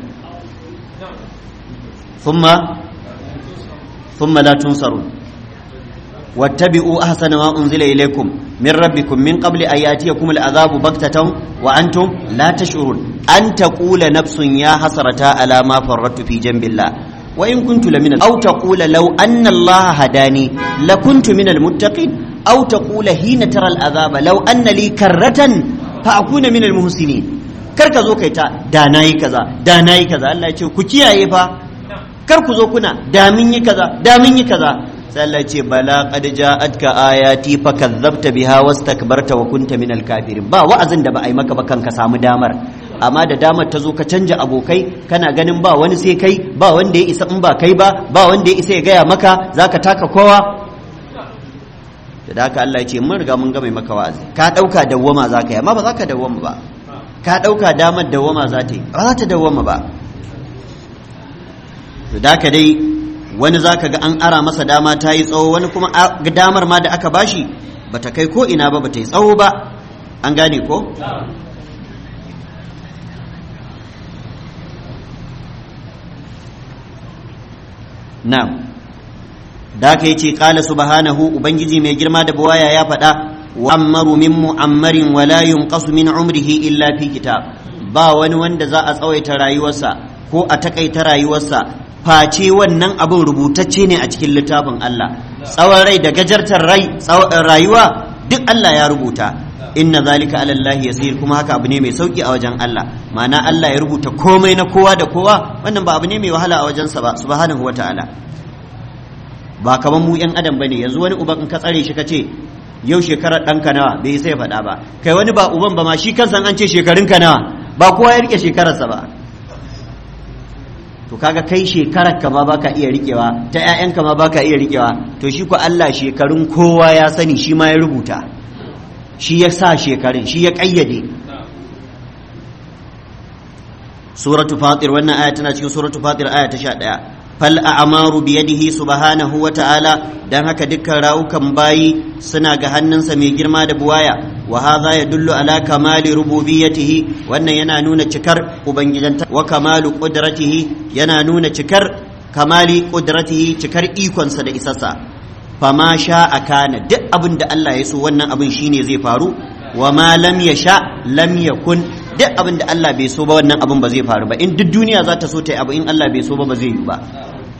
thumma thumma la tunsarun واتبعوا أحسن ما أنزل إليكم من ربكم من قبل أن يأتيكم العذاب بغتة وأنتم لا تشعرون أن تقول نفس يا حسرة على ما فرطت في جنب الله وإن كنت لمن أو تقول لو أن الله هداني لكنت من المتقين أو تقول حين ترى العذاب لو أن لي كرة فأكون من المحسنين karka zo kai ta da nayi kaza da nayi kaza Allah ya ce ku kiyaye fa kar ku zo kuna da mun yi kaza da mun yi kaza sai Allah ce bala qad ja'atka ayati fakazzabta biha wastakbarta wa kunta minal kafirin ba wa'azin da ba a yi maka ba kanka samu damar amma da damar ta zo ka canja abokai kana ganin ba wani sai kai ba wanda ya isa in ba kai ba ba wanda ya isa ya gaya maka zaka taka kowa da haka Allah ya ce mun riga mun ga mai maka wa'azi ka dauka dawwama zaka yi amma ba zaka dawwama ba ka dauka damar dawwama za ta yi ba za ta dawwama ba to da haka dai wani zaka ga an ara masa dama ta yi tsawo wani kuma damar ma da aka bashi bata kai ko ina ba bata yi tsawo ba an gane ko na'am da aka yace qala subhanahu ubangiji mai girma da buwaya ya faɗa wa ammaru min mu'ammarin wa la yunqasu min umrihi illa fi kitab ba wani wanda za a tsawaita rayuwarsa ko a takaita rayuwarsa face wannan abin rubutacce ne a cikin littafin Allah tsawon rai da gajartar rai rayuwa duk Allah ya rubuta inna zalika ala Allah yasir kuma haka abu ne mai sauki a wajen Allah ma'ana Allah ya rubuta komai na kowa da kowa wannan ba abu ne mai wahala a wajensa ba subhanahu wataala ba kamar mu yan adam bane yanzu wani uban in ka tsare shi kace yau shekarar ɗanka nawa bai sai faɗa ba kai wani ba uban ba ma shi kansa an ce shekarunka nawa ba kowa ya rike shekararsa ba to kaga kai shekarar ka ma baka iya rikewa ta ƴaƴan ka ma baka iya rikewa to shi ko Allah shekarun kowa ya sani shi ma ya rubuta shi ya sa shekarun shi ya kayyade suratu fatir wannan aya tana cikin suratu fatir aya ta 11 fal a'maru bi yadihi subhanahu wa ta'ala dan haka dukkan rawukan bayi suna ga hannunsa mai girma da buwaya wa hadha yadullu ala kamali rububiyyatihi wannan yana nuna cikar ubangijanta wa kamalu qudratihi yana nuna cikar kamali qudratihi cikar ikonsa da isassa fama sha kana duk abin da Allah ya so wannan abin shine zai faru wa ma lam yasha lam yakun duk abin da Allah bai so ba wannan abin ba zai faru ba in duk duniya za ta so ta yi abu in Allah bai so ba ba zai yi ba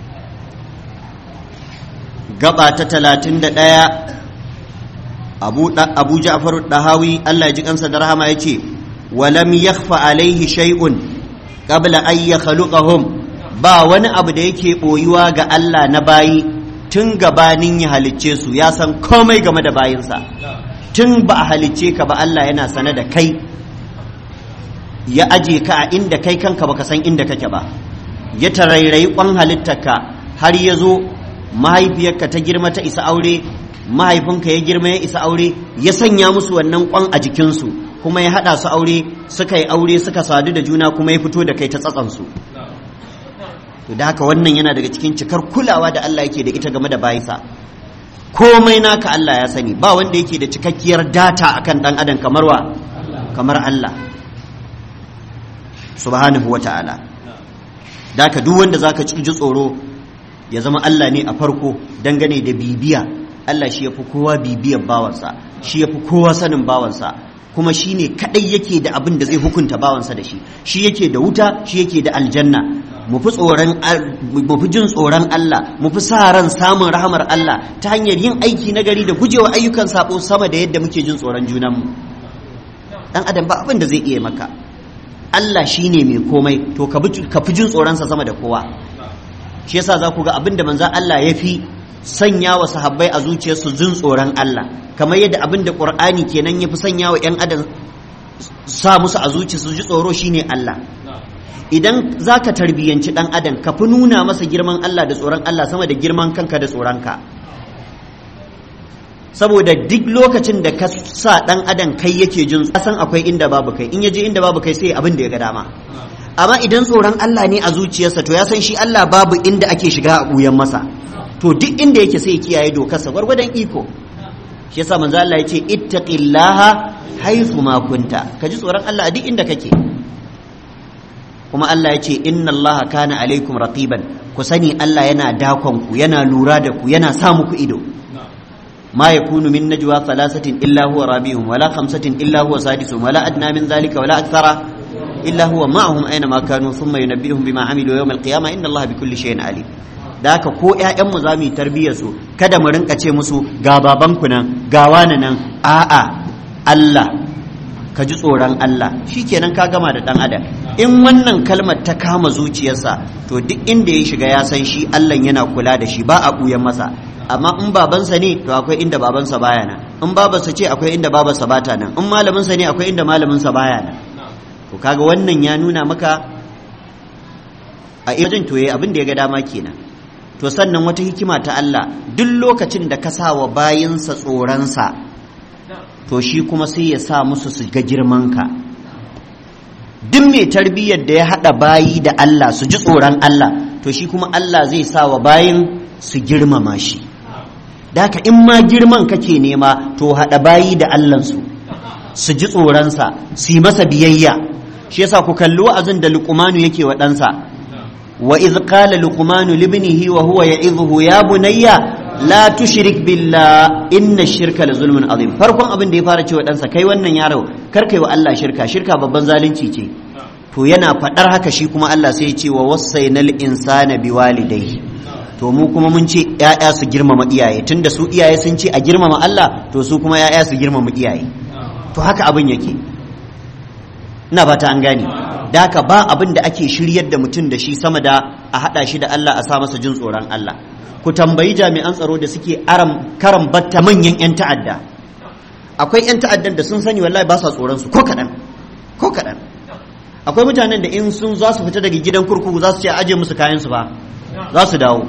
gaba ta talatin da ɗaya abu ja'far dahawi Allah ya ji kansa da rahama ya ce walam yakhfa alaihi shay'un qabla an yakhluqahum ba wani abu da yake boyuwa ga Allah na bayi tun gabanin ya halicce su ya san komai game da bayinsa tun ba a halicce ka ba Allah yana sane da kai ya aje ka a inda kai kanka baka san inda kake ba ya tarairayi kwan halittarka har ya zo mahaifiyarka ta girma ta isa aure mahaifinka ya girma ya isa aure ya sanya musu wannan kwan a jikinsu kuma ya haɗa su aure suka yi aure suka sadu da juna kuma ya fito da kai ta tsatsansu to da haka wannan yana daga cikin cikar kulawa da Allah yake da ita game da bayinsa komai naka Allah ya sani ba wanda yake da cikakkiyar data akan dan adam kamar wa kamar Allah subhanahu wa ta'ala da haka duk wanda zaka ji tsoro ya zama Allah ne a farko dangane da bibiya Allah shi yafi kowa bibiyar bawansa shi yafi kowa sanin bawansa kuma shi ne kadai yake da abin da zai hukunta bawansa da shi shi yake da wuta shi yake da aljanna mu fi tsoron mu fi jin tsoron Allah mu fi sa ran samun rahamar Allah ta hanyar yin aiki na gari da gujewa ayyukan sabo sama da yadda muke jin tsoron junanmu dan adam ba abin da zai iya maka Allah shi ne mai komai to ka fi jin tsoronsa sama da kowa shi yasa za ku ga abin da manzan Allah ya fi sanya wa sahabbai a zuciyarsu jin tsoron Allah kamar yadda abin da Qur'ani kenan ya fi sanya wa 'yan adam sa musu a zuciyarsu ji tsoro shine Allah idan za ka tarbiyyanci ɗan adam ka fi nuna masa girman Allah da tsoron Allah sama da girman kanka da tsoronka saboda duk lokacin da ka sa ɗan adam kai yake jin san akwai inda babu kai in ya je inda babu kai sai abin da ya ga dama amma idan tsoron Allah ne a zuciyarsa to ya san shi Allah babu inda ake shiga a ɓuyan masa to duk inda yake sai ya kiyaye dokarsa gwargwadon iko shi yasa manzo Allah ya ce ittaqillaha haythu ma kunta ka ji tsoron Allah a duk inda kake kuma Allah ya ce inna Allah kana alaikum raqiban ku sani Allah yana dakon ku yana lura da ku yana sa muku ido ما يكون من نجوى ثلاثة إلا هو رابيهم ولا خمسة إلا هو سادسهم ولا أدنى من ذلك ولا أكثر إلا هو معهم أينما كانوا ثم ينبئهم بما عملوا يوم القيامة إن الله بكل شيء عليم da haka ko ƴaƴanmu za mu yi tarbiyyar su kada mu rinka ce musu ga babanku nan ga wani nan a'a Allah ka ji tsoron Allah shikenan ka gama da dan adam in wannan kalmar ta kama zuciyarsa to duk inda ya shiga ya san shi Allah yana kula da shi ba a buyan masa amma in babansa ne to akwai inda babansa baya nan in babarsa ce akwai inda babarsa bata nan in malaminsa ne akwai inda malaminsa baya nan to kaga wannan ya nuna maka a irin to yayi abin da ya ga dama kenan to sannan wata hikima ta Allah duk lokacin da ka sa wa bayinsa tsoronsa to shi kuma sai ya sa musu su ga girmanka duk mai tarbiyyar da ya haɗa bayi da Allah su ji tsoron Allah to shi kuma Allah zai sa wa bayin su girmama shi da haka in ma girman kake nema to haɗa bayi da Allahnsu su ji tsoronsa su yi masa biyayya shi yasa ku kalli wa'azin da luqmanu yake wa ɗansa wa iz qala luqmanu libnihi wa huwa ya'idhuhu ya bunayya la tushrik billah inna shirka la zulmun azim farkon abin da ya fara cewa ɗansa kai wannan yaro kar kai wa Allah shirka shirka babban zalunci ce to yana faɗar haka shi kuma Allah sai ya ce wa wasainal insana biwalidayhi to mu kuma mun ce ‘ya'ya su girmama iyaye tunda su iyaye sun ce a girmama Allah to su kuma ‘ya'ya su girmama iyaye to haka abin yake ina ba ta an gane da haka ba abin da ake shiryar da mutum da shi sama da a haɗa shi da Allah a sa masa jin tsoron Allah ku tambayi jami'an tsaro da suke aram karan batta manyan 'yan ta'adda akwai 'yan ta'addan da sun sani wallahi ba sa tsoron su ko kaɗan ko kaɗan akwai mutanen da in sun za su fita daga gidan kurkuku za su ce aje musu kayan su ba za su dawo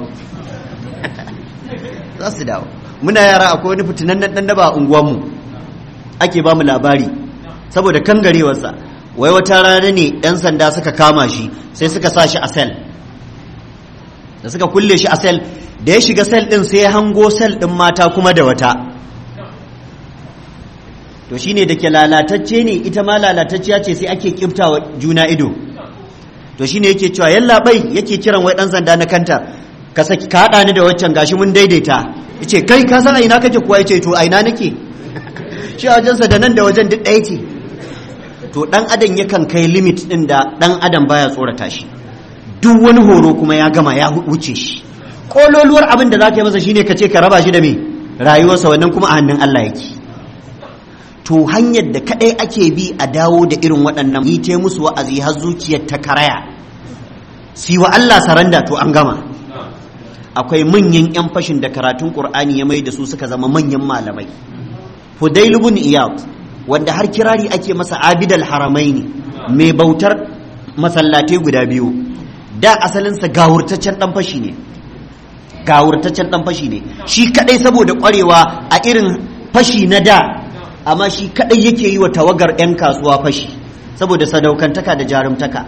za su dawo muna yara akwai wani fitinannen dan daba a unguwanmu ake ba mu labari saboda kangarewarsa wai wata rana ne yan sanda suka kama shi sai suka sa shi a sel da suka kulle shi a sel da ya shiga sel din sai ya hango sel din mata kuma da wata to shine da ke lalatacce ne ita ma lalatacciya ce sai ake kiftawa juna ido to shine yake cewa yalla bai yake kiran wai dan sanda na kanta ka saki ka hada ni da waccan gashi mun daidaita yace kai ka san a ina kake kuwa yace to a ina nake shi a wajensa da nan da wajen duk ɗaya ce to dan adam yakan kai limit din da dan adam baya tsorata shi duk wani horo kuma ya gama ya wuce shi kololuwar abin da zaka yi masa shine ka ce ka raba shi da me rayuwarsa wannan kuma a hannun Allah yake to hanyar da kadai ake bi a dawo da irin waɗannan yi ta musu wa'azi har zuciyar ta karaya si wa Allah saranda to an gama akwai manyan 'yan fashin da karatun ƙur'ani ya mai da su suka zama manyan malamai Fudail ibn Iyad wanda har kirari ake masa abidal haramaini mai bautar masallatai guda biyu da asalinsa gawurtaccen dan fashi ne gawurtaccen dan fashi ne shi kadai saboda kwarewa a irin fashi na da amma shi kadai yake yi wa tawagar 'yan kasuwa fashi saboda sadaukantaka da jarumtaka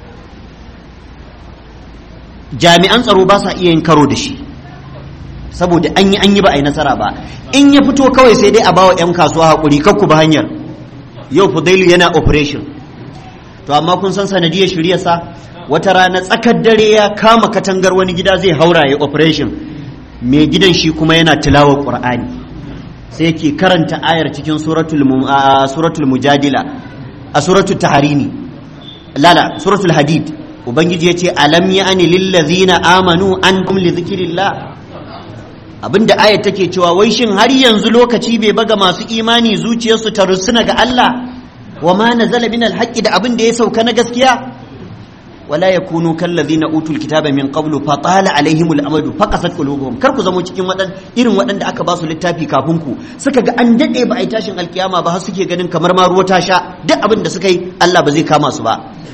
jami'an tsaro ba sa iya yin karo da shi saboda an yi an yi ba a yi nasara ba in ya fito kawai sai dai a bawa 'yan kasuwa haƙuri kakku ba hanyar yau fudailu yana operation to amma kun san sanadiyar shiryarsa wata rana tsakar dare ya kama katangar wani gida zai haura ya operation mai gidan shi kuma yana tilawar qur'ani sai yake karanta ayar cikin suratul suratul mujadila a suratul taharimi lala suratul hadid ubangiji ya ce alam ya'ani lillazina amanu an kum li zikrillah abinda ayar take cewa wai shin har yanzu lokaci bai baga masu imani zuciyarsu ta rusuna ga Allah wa ma nazala min alhaqqi da abin da ya sauka na gaskiya wala yakunu kallazina utul kitaba min qablu fa tala alaihimul amadu faqasat qulubuhum kar ku zamo cikin wadan irin waɗanda aka ba su littafi kafin ku suka ga an dade ba a yi tashin alkiyama ba har suke ganin kamar ma ruwa ta sha duk abin da suka yi Allah ba zai kama su ba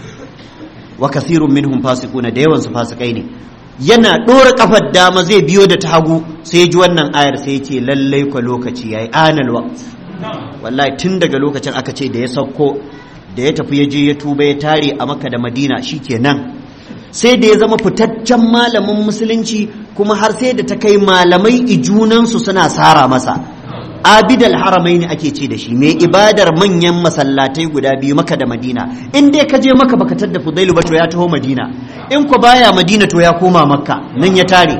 wa kathirun minhum fasiquna da yawan su fasikai ne yana ɗora kafar dama zai biyo da ta hagu sai ji wannan ayar sai ce lallai kwa lokaci yayi anal waqt wallahi tun daga lokacin aka ce da ya sauko da ya tafi ya je ya tuba ya tare a Makka da Madina shikenan sai da ya zama fitaccen malamin musulunci kuma har sai da ta kai malamai ijunansu suna sara masa abidal haramai ne ake ce da shi mai ibadar manyan masallatai guda biyu maka da madina in dai ka je maka baka tadda fudailu ba to ya taho madina in ku baya madina to ya koma makka nan ya tare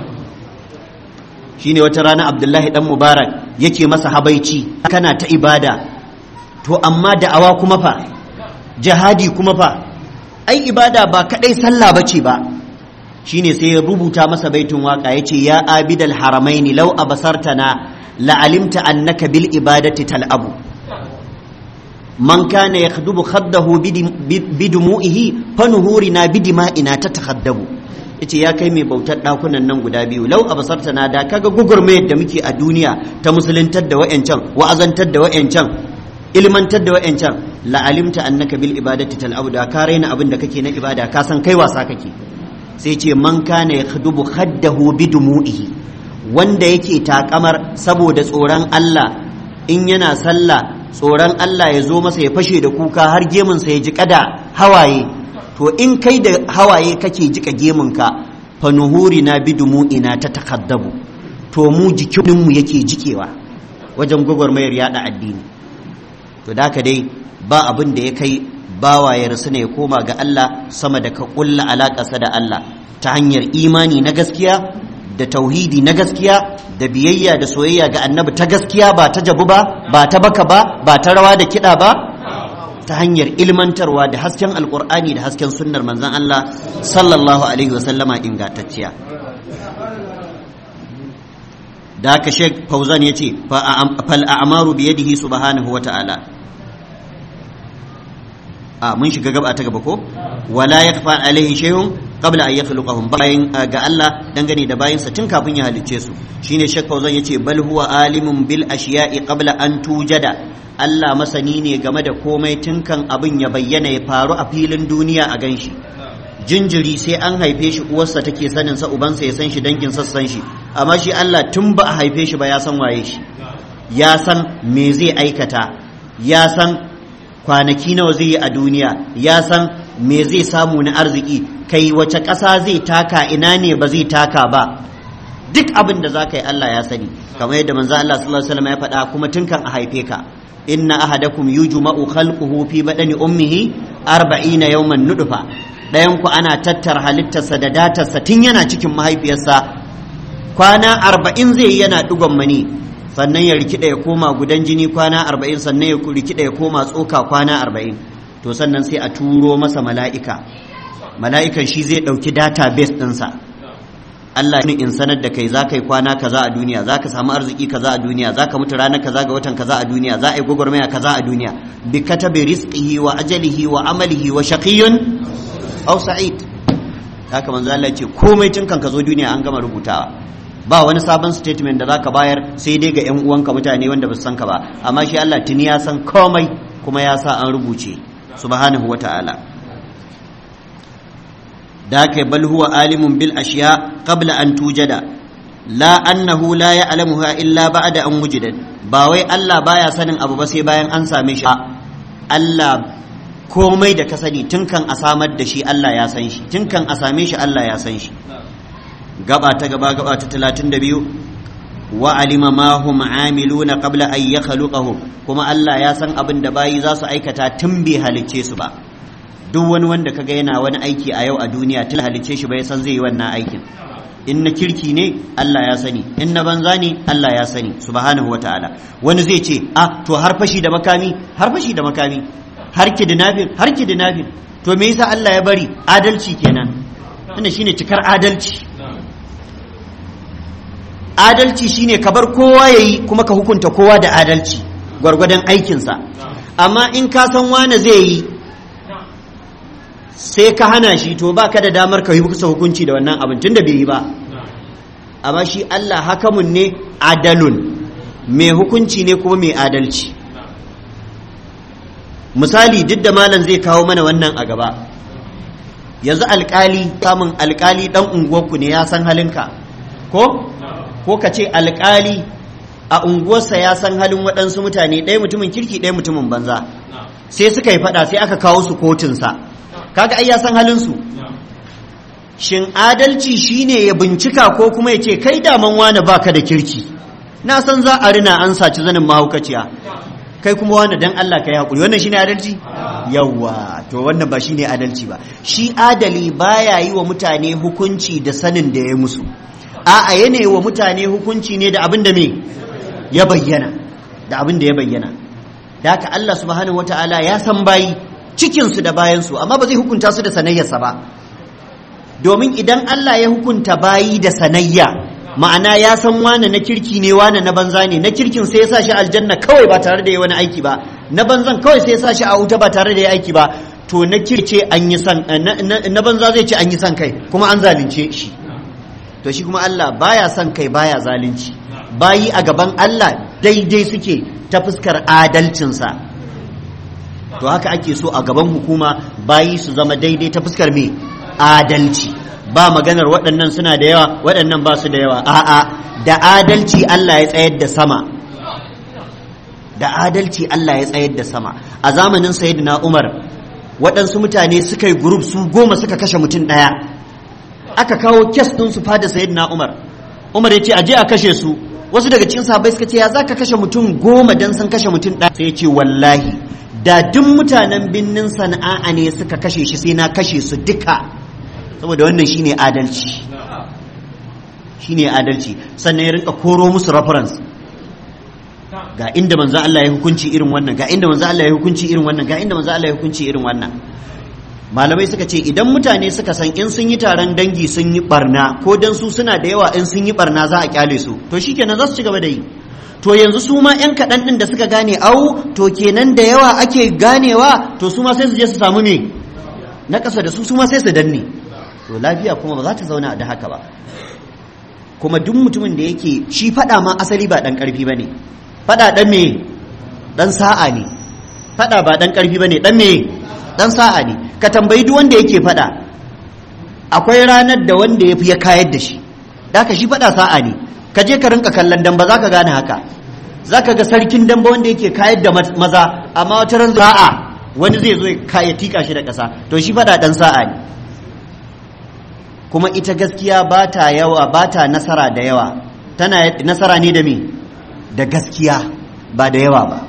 shine wata rana abdullahi dan mubarak yake masa habaici kana ta ibada to amma da'awa kuma fa jihadi kuma fa ai ibada ba kadai sallah bace ba shine sai ya rubuta masa baitin waka yace ya abidal haramaini law abasartana لعلمت أنك بالإبادة تلعب من كان يخدب خده بدموئه فنهورنا بدمائنا تتخدب yace ya kai mai bautar ɗakunan nan guda biyu lau a basarta na da kaga gugurmayar da muke a duniya ta musuluntar da wa'yancan wa'azantar da wa'yancan ilmantar da wa'yancan la'alimta annaka bil ibadati tal'abu da ka raina abin da kake na ibada ka san kai wasa kake sai ce man kana yakhdubu khaddahu bidumu'ihi wanda yake takamar saboda tsoron Allah in yana sallah tsoron Allah ya zo masa ya fashe da kuka har gemunsa ya ji kada hawaye to in kai da hawaye kake jika gemunka fa nuhuri na bidumu ina ta takaddabu to mu jikinmu yake jikewa wajen gwagwarmayar yada addini to da dai ba abin da ya kai bawa ya rasu ne ya koma ga Allah sama da ka kulla alaƙarsa da Allah ta hanyar imani na gaskiya da tauhidi na gaskiya da biyayya da soyayya ga annabi ta gaskiya ba ta jabu ba ba ta baka ba ba ta rawa da kiɗa ba ta hanyar ilmantarwa da hasken alkur'ani da hasken sunnar manzon Allah sallallahu alaihi wasallama ingantacciya da haka Sheikh Fauzan ya ce fal a'maru bi yadihi subhanahu wa ta'ala a mun shiga gaba ta gaba ko wala yakfa alaihi shay'un qabla an yakhluqahum bayin ga Allah dangane da bayinsa tun kafin ya halicce su shine Sheikh Fauzan yace bal huwa alimun bil ashiya'i qabla an tujada Allah masani ne game da komai tun kan abin ya bayyana ya faru a filin duniya a ganshi jinjiri sai an haife shi uwarsa take sanin sa ubansa ya san shi dangin sa san shi amma shi Allah tun ba a haife shi ba ya san waye shi ya san me zai aikata ya san kwanaki nawa zai yi a duniya ya san me zai samu na arziki kai wace ƙasa zai taka ina ne ba zai taka ba duk abin da za ka yi Allah ya sani kamar yadda manzo Allah sallallahu alaihi wasallam ya faɗa kuma tun kan a haife ka inna ahadakum yujma'u khalquhu fi badani ummihi 40 yawman nudfa dayan ku ana tattara halittarsa da datarsa tun yana cikin mahaifiyarsa kwana 40 zai yi yana dugon mani sannan ya rikida ya koma gudan jini kwana 40 sannan ya rikida ya koma tsoka kwana 40 to sannan sai a turo masa mala'ika mala'ikan shi zai ɗauki database ɗinsa Allah ne in sanar da kai za ka yi kwana kaza a duniya za ka samu arziki kaza a duniya za ka mutu ranar kaza ga watan kaza a duniya za a yi gwagwarmaya kaza a duniya bi katabi rizqihi wa ajalihi wa amalihi wa shaqiyyun aw sa'id haka manzo Allah ce komai tun kan ka zo duniya an gama rubutawa ba wani sabon statement da zaka bayar sai dai ga yan uwanka mutane wanda ba su san ka ba amma shi Allah tuni ya san komai kuma ya sa an rubuce subhanahu wa ta'ala da ka bal huwa alimun bil ashiya qabla an tujada la annahu la ya'lamuha illa ba'da an wujidat ba wai Allah baya sanin abu ba sai bayan an same shi Allah komai da ka sani tun kan a samar da shi Allah ya san shi tun kan a same shi Allah ya san shi gaba ta gaba gaba ta 32 wa alima ma hum amiluna qabla an yakhluqahum kuma Allah ya san abin da bayi za su aikata tun bai halicce su ba duk wani wanda kaga yana wani aiki a yau a duniya tun halicce shi bai san zai yi wannan aikin in na kirki ne Allah ya sani in na banza ne Allah ya sani subhanahu wataala wani zai ce ah to har fashi da makami har fashi da makami har kidnapping har kidnapping to me yasa Allah ya bari adalci kenan wannan shine cikar adalci adalci shine ka bar kowa yayi kuma ka hukunta kowa da adalci gwargwadon aikinsa amma in ka san wane zai yi sai ka hana shi to ba ka da damar ka yi kusa hukunci da wannan abin tunda bai yi ba amma shi Allah hakamun ne adalun mai hukunci ne kuma mai adalci misali duk da malam zai kawo mana wannan a gaba yanzu alkali samun alkali dan unguwarku ne ya san halinka ko ko ka ce alkali a unguwarsa ya san halin waɗansu mutane ɗaya mutumin kirki ɗaya mutumin banza sai suka yi faɗa sai aka kawo su kotunsa kaga ai ya san halinsu shin adalci shine ya bincika ko kuma ya ce kai daman wane baka da kirki na san za a rina an saci zanin mahaukaciya kai kuma wane dan Allah kai hakuri wannan shine adalci yawa to wannan ba shine adalci ba shi adali baya yi wa mutane hukunci da sanin da ya musu a'a yana wa mutane hukunci ne da abin da me ya bayyana da abin da ya bayyana da haka Allah subhanahu wata'ala ya san bayi cikinsu da bayansu amma ba zai hukunta su da sanayyarsa ba domin idan Allah ya hukunta bayi da sanayya ma'ana ya san wane na kirki ne wane na banza ne na kirkin sai ya sa shi aljanna kawai ba tare da ya wani aiki ba na banzan kawai sai ya sa shi a wuta ba tare da ya aiki ba to na kirce an yi san na banza zai ce an yi san kai kuma an zalunce shi to shi kuma Allah baya son kai baya zalunci bayi a gaban Allah daidai suke ta fuskar adalcinsa to haka ake so a gaban hukuma bayi su zama daidai ta fuskar me adalci ba maganar waɗannan suna da yawa waɗannan ba su da yawa a'a da adalci Allah ya tsayar da sama da adalci Allah ya tsayar da sama a zamanin sayyidina Umar waɗansu mutane suka yi group su goma suka kashe mutum ɗaya aka kawo kes ɗin su fada sayyidina Umar Umar ya ce a je a kashe su wasu daga cikin sahabbai suka ce ya zaka kashe mutum goma dan sun kashe mutum ɗaya sai ya ce wallahi da duk mutanen binnin sana'a ne suka kashe shi sai na kashe su duka saboda wannan shine adalci shine adalci sannan ya rinka koro musu reference ga inda manzo Allah ya hukunci irin wannan ga inda manzo Allah ya hukunci irin wannan ga inda manzo Allah ya hukunci irin wannan malamai suka ce idan mutane suka san in sun yi taron dangi sun yi barna ko dan su suna da yawa in sun yi barna za a kyale su to shikenan za su ci gaba da yi to yanzu su ma 'yan kaɗan ɗin da suka gane au to kenan da yawa ake ganewa to su ma sai su je su samu me na ƙasa da su su ma sai su danne to lafiya kuma ba za ta zauna da haka ba kuma duk mutumin da yake shi faɗa ma asali ba ɗan ƙarfi ba ne faɗa ɗan me ɗan sa'a ne faɗa ba ɗan ƙarfi ba ne ɗan me ɗan sa'a ne ka tambayi duk wanda yake faɗa akwai ranar da wanda ya fi ya kayar da shi da shi faɗa sa'a ne ka je ka rinka kallon damba za ka gane haka za ka ga sarkin damba wanda yake kayar da maza amma wata ran sa'a wani zai zo ya tika shi da ƙasa to shi faɗa ɗan sa'a ne kuma ita gaskiya ba ta yawa ba ta nasara da yawa tana nasara ne da me da gaskiya ba da yawa ba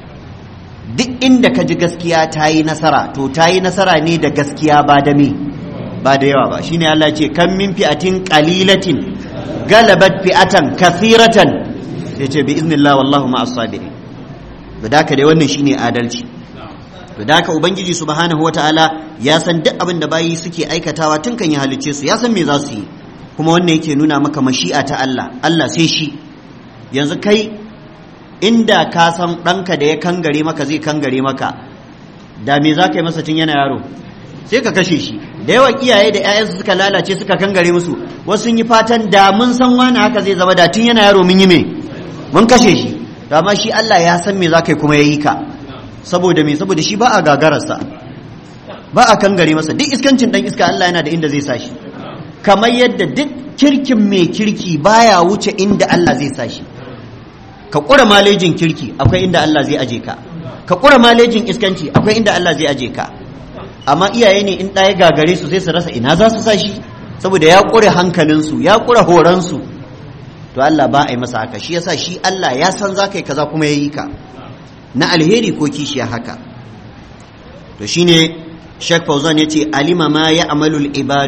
duk inda ka ji gaskiya ta yi nasara to ta yi nasara ne da gaskiya ba da me ba da yawa ba shine Allah ce kan min fi'atin qalilatin galabat fi'atan kathiratan sai ce bi iznillah wallahu ma'as sabirin to da dai wannan shine adalci to da ubangiji subhanahu wataala ya san duk abin da bayi suke aikatawa tun kan ya halicce su ya san me za su yi kuma wannan yake nuna maka mashi'a ta Allah Allah sai shi yanzu kai inda ka san ɗanka da ya kangare maka zai kangare maka da me za ka yi masa tun yana yaro sai ka kashe shi da yawan iyaye da 'ya'yansu suka lalace suka kangare musu wasu sun yi fatan da mun san wani haka zai zama da tun yana yaro mun yi me mun kashe shi to amma shi Allah ya san me za ka yi kuma ya yi ka saboda me saboda shi ba a gagararsa ba a kangare masa duk iskancin dan iska Allah yana da inda zai sa shi kamar yadda duk kirkin mai kirki baya wuce inda Allah zai sa shi ka ƙura malejin kirki akwai inda Allah zai aje ka ka ƙura malejin iskanci akwai inda Allah zai aje ka amma iyaye ne in ɗaya gagare su sai su rasa ina za su sa shi saboda ya ƙure hankalinsu ya ƙure horonsu to Allah ba a yi masa haka shi yasa shi Allah ya san za ka yi kaza kuma ya yi ka na alheri ko kishiya haka to shine Sheikh Fauzan ya ce alima ma ya amalul ibadu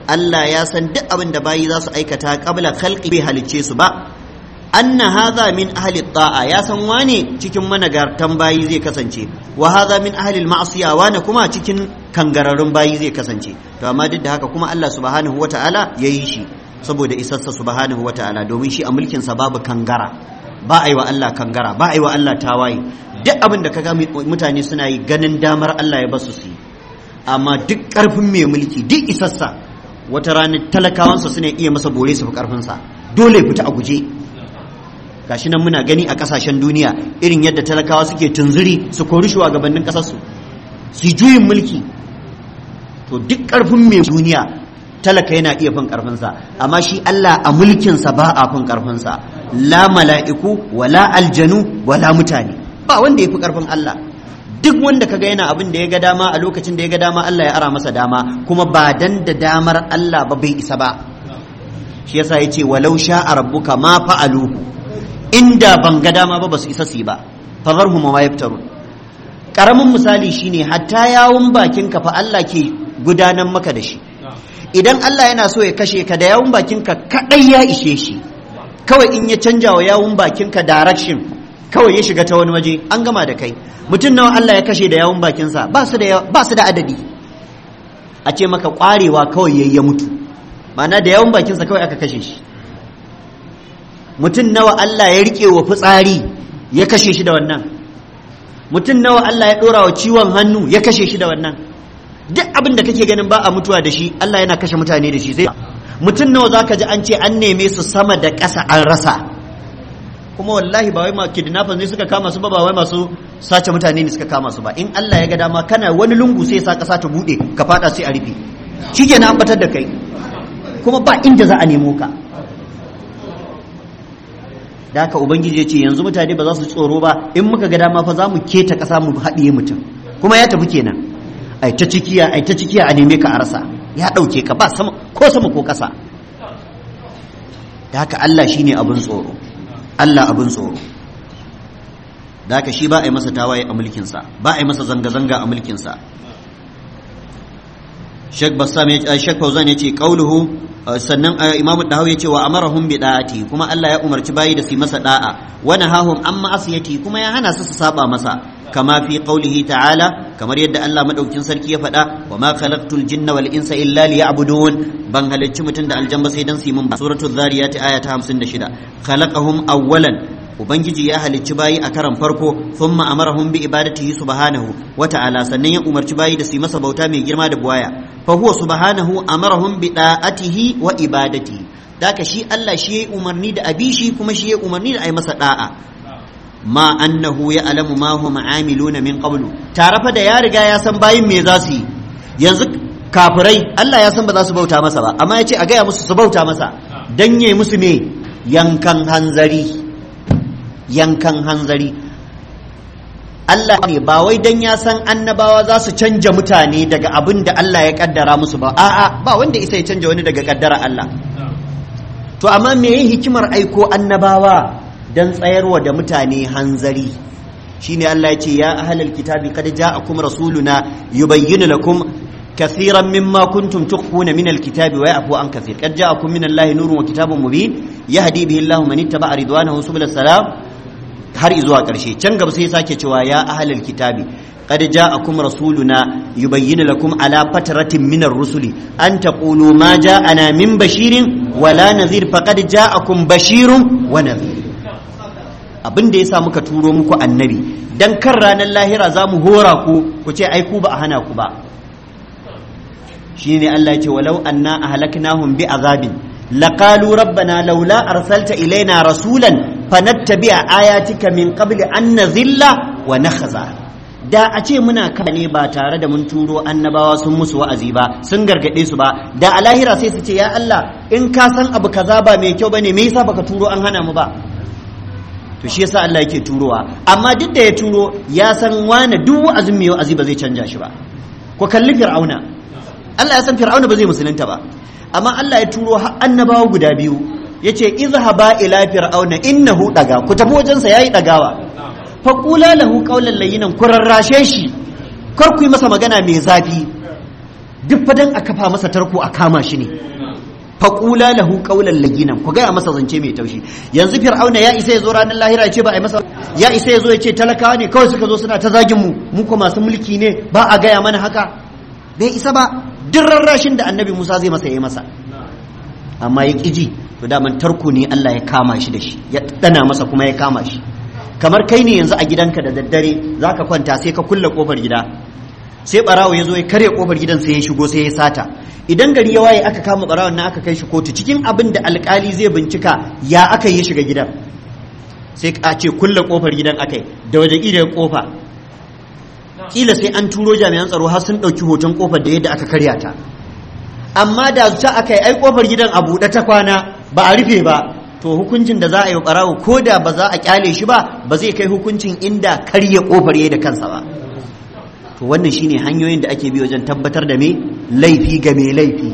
Allah ya san duk abin da bayi za su aikata qabla khalqi bai halicce su ba anna hadha min ahli ta'a ya san wane cikin managartan bayi zai kasance wa hadha min ahli al-ma'siya wane kuma cikin kangararrun bayi zai kasance to amma duk da haka kuma Allah subhanahu wata'ala yayi shi saboda isarsa subhanahu wata'ala domin shi a mulkin sa babu kangara ba a yi wa Allah kangara ba a yi wa Allah tawaye duk abin da kaga mutane suna yi ganin damar Allah ya basu su yi amma duk karfin mai mulki duk isarsa wata ranar talakawansa suna iya masa bore su fi karfinsa dole fita a guje gashi nan muna gani a kasashen duniya irin yadda talakawa suke tunzuri su kori shugabannin kasarsu su juyin mulki to duk karfin mai duniya talaka yana iya fin karfinsa amma shi Allah a mulkinsa ba a fin karfinsa la mala'iku wala aljanu wala mutane ba wanda ya fi karfin Allah duk wanda kaga yana abin da ya ga dama a lokacin da ya ga dama Allah ya ara masa dama kuma ba dan da damar Allah ba bai isa ba shi yasa yace walau sha'a rabbuka ma fa'aluhu inda ban ga dama ba basu isa su ba fazarhum ma yaftarun karamin misali shine hatta yawun bakin ka fa Allah ke gudanar maka da shi idan Allah yana so ya kashe ka da yawun bakin ka kadai ya ishe shi kawai in ya canja wa yawun bakin ka direction kawai ya shiga ta wani waje an gama da kai mutum nawa Allah ya kashe da yawun bakinsa ba su da ba su da adadi a ce maka kwarewa kawai yayi ya mutu ma'ana da yawun bakinsa kawai aka kashe shi mutum nawa Allah ya rike wa fitsari ya kashe shi da wannan mutum nawa Allah ya dora wa ciwon hannu ya kashe shi da wannan duk abin da kake ganin ba a mutuwa da shi Allah yana kashe mutane da shi sai mutum nawa zaka ji an ce an neme su sama da ƙasa an rasa kuma wallahi ba wai ma kidnappers ne suka kama su ba ba wai masu sace mutane ne suka kama su ba in Allah ya ga dama kana wani lungu sai sa ƙasa ta bude ka fada sai a rufe shikenan an batar da kai kuma ba inda za a nemo ka da haka ubangiji ya ce yanzu mutane ba za su tsoro ba in muka ga dama fa za mu keta ƙasa mu haɗiye mutum kuma ya tafi kenan ai ta cikiya ai ta cikiya a neme ka a rasa ya ɗauke ka ba sama ko sama ko ƙasa da haka Allah shine abin tsoro Allah abin tsoro da haka shi ba a yi masa tawaye a mulkinsa ba a yi masa zanga-zanga a mulkinsa Sheikh Bassam ya Sheikh Fauzan ya ce qauluhu sannan Imam Dahawi ya ce wa amarahum bi da'ati kuma Allah ya umarci bayi da su masa da'a wa nahahum an ma'asiyati kuma ya hana su su saba masa kama fi qaulihi ta'ala kamar yadda Allah madaukin sarki ya faɗa wa ma khalaqtul jinna wal insa illa liya'budun ban halicci mutum da aljanna sai dan su yi mun ba suratul zariyat aya ta 56 khalaqahum awwalan ubangiji ya halicci bayi a karan farko thumma amarahum bi ibadatihi subhanahu wa ta'ala sannan ya umarci bayi da su masa bauta mai girma da buwaya fa huwa subhanahu amarahum bi da'atihi wa ibadatihi daka shi Allah shi ya umarni da abishi kuma shi ya umarni da ai masa da'a ma annahu ya alamu ma hum amiluna min qablu tare fa da ya riga ya san bayin me za su yi yanzu kafirai Allah ya san ba za su bauta masa ba amma ya ce a gaya musu su bauta masa dan yayi musu me yankan hanzari yankan hanzari Allah ne ba wai dan ya san annabawa za su canja mutane daga abin da Allah ya kaddara musu ba a'a ba wanda isa ya canja wani daga kaddara Allah to amma me yin hikimar aiko annabawa dan tsayarwa da mutane hanzari shine Allah ya ce ya ahlal kitabi qad ja'akum rasuluna yubayyinu lakum كثيرا مما كنتم تخفون من الكتاب ويعفو عن كثير قد جاءكم من الله نور وكتاب مبين يهدي به الله من اتبع رضوانه سبل السلام har izuwa ƙarshe can gaba sai sake cewa ya ahlal kitabi qad ja'akum rasuluna yubayyinu lakum ala fatratin min ar-rusuli an taqulu ma ja'ana min bashirin wala nadhir faqad ja'akum bashirun wa nadhir abin da yasa muka turo muku annabi dan kan ranar lahira zamu hora ku ku ce ai ku ba a hana ku ba shine Allah ya ce walau anna ahlaknahum bi azabin laqalu rabbana laula arsalta ilaina rasulan fanattabi'a ayatika min qabli an nazilla wa nakhza da a ce muna ne ba tare da mun turo annabawa sun musu wa'azi ba sun gargade su ba da a lahira sai su ce ya Allah in ka san abu kaza ba mai kyau bane me yasa baka turo an hana mu ba to shi yasa Allah yake turowa amma duk da ya turo ya san wani duk wa'azin mai wa'azi ba zai canja shi ba ko kalli fir'auna Allah ya san fir'auna ba zai musulunta ba amma Allah ya turo annabawa guda biyu yace izhaba ila fir'auna innahu daga ku tafi wajen sa yayi dagawa fa qula lahu qawlan layyinan ku rarrashe shi kar ku yi masa magana mai zafi duk fadan a kafa masa tarko a kama shi ne faƙula lahu ƙaunar laginan ku gaya masa zance mai taushi yanzu fir'auna ya isa ya zo ranar lahira ya ce ba a yi masa ya isa ya zo ya ce talakawa ne kawai suka zo suna ta zagin mu mu ko masu mulki ne ba a gaya mana haka bai isa ba duk rarrashin da annabi musa zai masa ya yi masa amma ya ƙi ji to daman tarko ne allah ya kama shi da shi ya ɗana masa kuma ya kama shi kamar kai ne yanzu a gidanka da daddare za ka kwanta sai ka kulle ƙofar gida sai barawo ya zo ya karya kofar gidan sai ya shigo sai ya sata idan gari ya waye aka kama barawon na aka kai shi kotu cikin abin da alkali zai bincika ya aka yi shiga gidan sai a ce kulle kofar gidan akai da waje ida kofa kila sai an turo jami'an tsaro har sun ɗauki hoton kofar da yadda aka karya ta amma da ta aka yi ai kofar gidan a buɗe ta kwana ba a rufe ba to hukuncin da za a yi barawo ko da ba za a kyale shi ba ba zai kai hukuncin inda karya kofar yayi da kansa ba to wannan shine hanyoyin da ake bi wajen tabbatar da me laifi ga mai laifi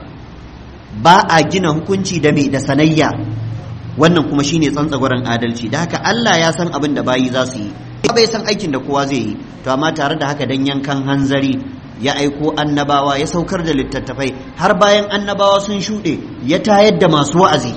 ba a gina hukunci da me da sanayya wannan kuma shine tsantsagwaran adalci da haka Allah ya san abin da bayi za su yi bai san aikin da kowa zai yi to amma tare da haka dan yankan hanzari ya aiko annabawa ya saukar da littattafai har bayan annabawa sun shuɗe ya tayar da masu wa'azi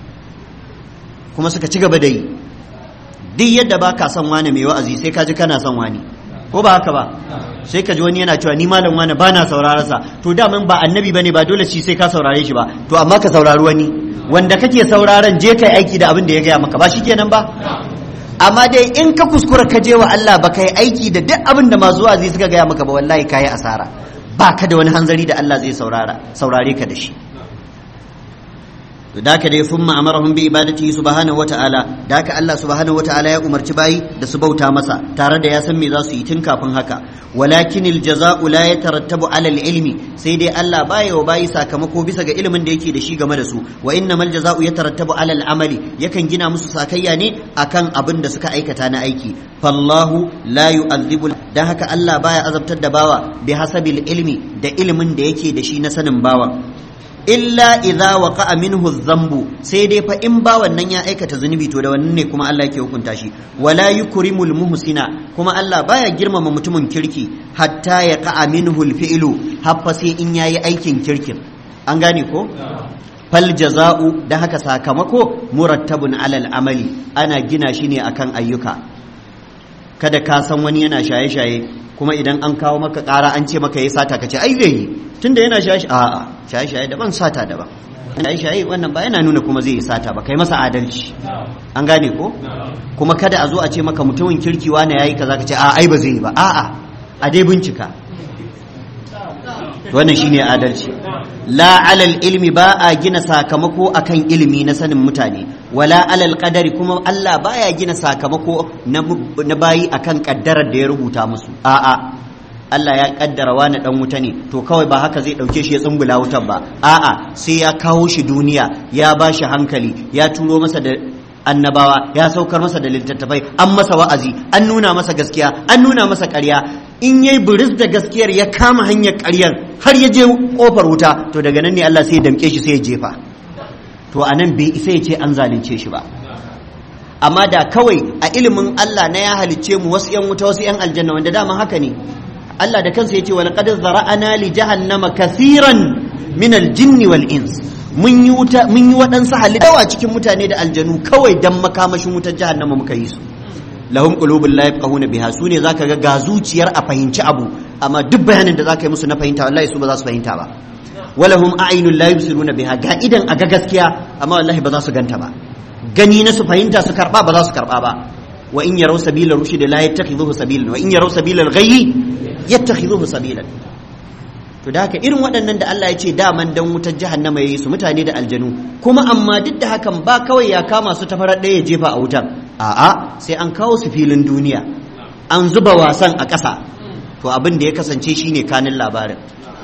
kuma suka ci gaba da yi duk yadda ba ka son wani mai wa'azi sai ka ji kana son wani ko ba haka ba sai ka ji wani yana cewa ni malam wani ba na saurara sa to daman ba annabi bane ba dole shi sai ka saurare shi ba to amma ka saurari wani wanda kake sauraron je kai aiki da abin da ya gaya maka ba shikenan ba amma dai in ka kuskura ka je wa Allah ba kai aiki da duk abin da masu wazi suka gaya maka ba wallahi kayi asara ba ka da wani hanzari da Allah zai saurara saurare ka da shi to da ka dai thumma amarahum bi ibadatihi subhanahu wata'ala da ka Allah subhanahu wata'ala ya umarci bayi da su bauta masa tare da ya san me za su yi tun kafin haka walakin aljaza'u la yatarattabu ala ilmi sai dai Allah baya wa bayi sakamako bisa ga ilimin da yake da shi game da su wa innamal jaza'u yatarattabu ala amali yakan gina musu sakayya ne akan abin da suka aikata na aiki fallahu la yu'adhibu dan haka Allah baya azabtar da bawa bi hasabil ilmi da ilimin da yake da shi na sanin bawa illa idza waqa'a minhu dhanbu sai dai fa in ba wannan ya aikata zunubi to da wannan ne kuma Allah yake hukunta shi wala yukrimul muhsina kuma Allah baya girmama mutumin kirki hatta ya qa'a minhu alfi'lu haffa sai in yayi aikin kirkin an gane ko fal jaza'u da haka sakamako murattabun alal amali ana gina shi ne akan ayyuka kada ka san wani yana shaye-shaye kuma idan an kawo maka ƙara an ce maka ya sata ka ce ai zai yi tunda yana shaye a'a shaye-shaye daban sata daban shaye-shaye wannan ba yana nuna kuma zai yi sata ba kai masa adalci an gane ko kuma kada a zo a ce maka mutumin kirki wane yayi kaza ka ce a ai ba zai yi ba a'a a dai bincika wannan shine adalci la alal ilmi ba a gina sakamako akan ilimi na sanin mutane wala alal qadari kuma Allah baya gina sakamako na bayi akan kaddarar da ya rubuta musu a'a Allah ya kaddara wani dan wuta ne to kawai ba haka zai dauke shi ya tsumbula wutar ba a'a sai ya kawo shi duniya ya ba shi hankali ya turo masa da annabawa ya saukar masa da littattafai an masa wa'azi an nuna masa gaskiya an nuna masa ƙarya in yayi buris da gaskiyar ya kama hanyar ƙaryar har ya je kofar wuta to daga nan ne Allah sai ya damke shi sai ya jefa to anan bai isa ya ce an zalunce shi ba amma da kawai a ilimin Allah na ya halicce mu wasu yan wuta wasu yan aljanna wanda dama haka ne Allah da kansa ya ce wani qad zara'ana li jahannama kathiran min al-jinni wal ins mun yi wuta mun yi waɗansu halittawa cikin mutane da aljanu kawai dan makamashin wutar jahannama muka yi su lahum qulubun la yafqahuna biha su ne zaka ga ga zuciyar a fahimci abu amma duk bayanin da zaka yi musu na fahimta wallahi su ba za su fahimta ba walahum a'yunun la yubsiruna biha ga idan aga gaskiya amma wallahi ba za su ganta ba gani na su fahimta su karba ba za su karba ba wa in yaraw sabila rushd la yattakhidhuhu sabilan wa in yaraw sabila al-ghayy yattakhidhuhu sabilan to da haka irin waɗannan da Allah ya ce daman dan wutar jahannama yayi su mutane da aljanu kuma amma duk da hakan ba kawai ya kama su ta farar ɗaya ya jefa a wutar a'a sai an kawo su filin duniya an zuba wasan a ƙasa to abin da ya kasance shine kanin labarin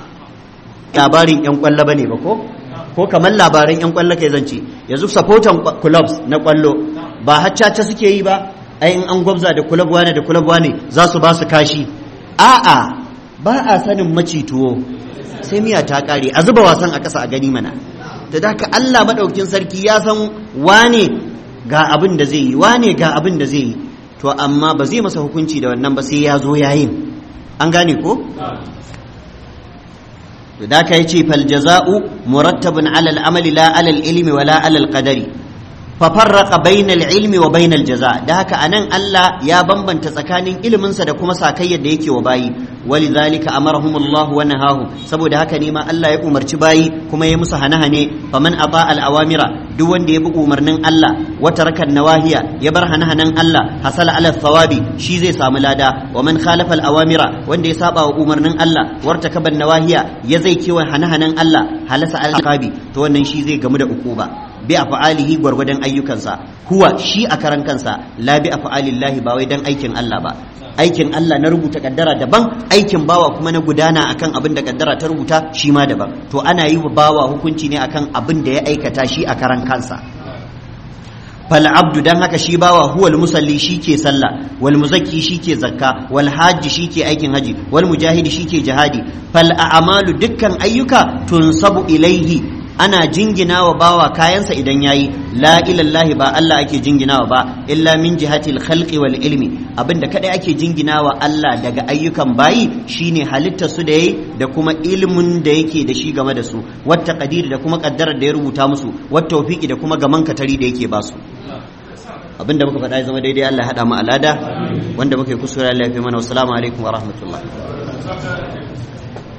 labarin yan kwallo bane ba ko ko kamar labaran yan kwallo kai zance yanzu supportan clubs na kwallo ba haccaca suke yi ba ai in an gwabza da club wane da club wane za su ba su kashi a'a ba a sanin macituwo sai miya ta kare a zuba wasan a ƙasa a gani mana da haka Allah madaukakin sarki ya san wane ga abin da zai yi wane ga abin da zai yi to amma ba zai masa hukunci da wannan ba sai ya zo yayin an gane ko to da ka yace fal jaza'u murattabun ala al amali la ala al ilmi wala ala al qadari fa farraqa bayna al ilmi wa bayna al jaza da haka anan Allah ya bambanta tsakanin ilimin sa da kuma sakayyar da yake wa bayi walidhalika amarahum Allah wa nahahu saboda haka ne ma Allah ya umarci bayi kuma ya musu hane-hane faman ata al awamira duk wanda ya bi umarnin Allah wa taraka nawahiya ya bar hane-hanen Allah hasala ala thawabi shi zai samu lada wa man khalafa al awamira wanda ya saba wa umarnin Allah wartakaba nawahiya ya zai kewa hane-hanen Allah halasa al to wannan shi zai gamu da ukuba bi af'alihi gwargwadon ayyukansa huwa shi a karan kansa la bi af'alillahi ba wai dan aikin Allah ba aikin Allah na rubuta kaddara daban aikin bawa kuma na gudana akan abin da kaddara ta rubuta shi ma daban to ana yi wa bawa hukunci ne akan abin da ya aikata shi a karan kansa fal abdu dan haka shi bawa huwal musalli shike sallah wal muzakki shike zakka wal hajji shike aikin haji wal mujahidi shike jihadi fal a'malu dukkan ayyuka tunsabu ilaihi ana jingina wa bawa kayansa idan yayi la ilallahi ba Allah ake jinginawa ba illa min jihatil khalqi wal ilmi abinda kadai ake jinginawa Allah daga ayyukan bayi shine halittar su da yayi da kuma ilimin da yake da shi game da su wata qadiri da kuma kaddarar da ya rubuta musu wata tawfiki da kuma gaman katari da yake ba su abinda muka faɗa ya zama daidai Allah ya haɗa mu alada wanda muka yi kusura Allah ya fi mana wassalamu alaikum wa rahmatullah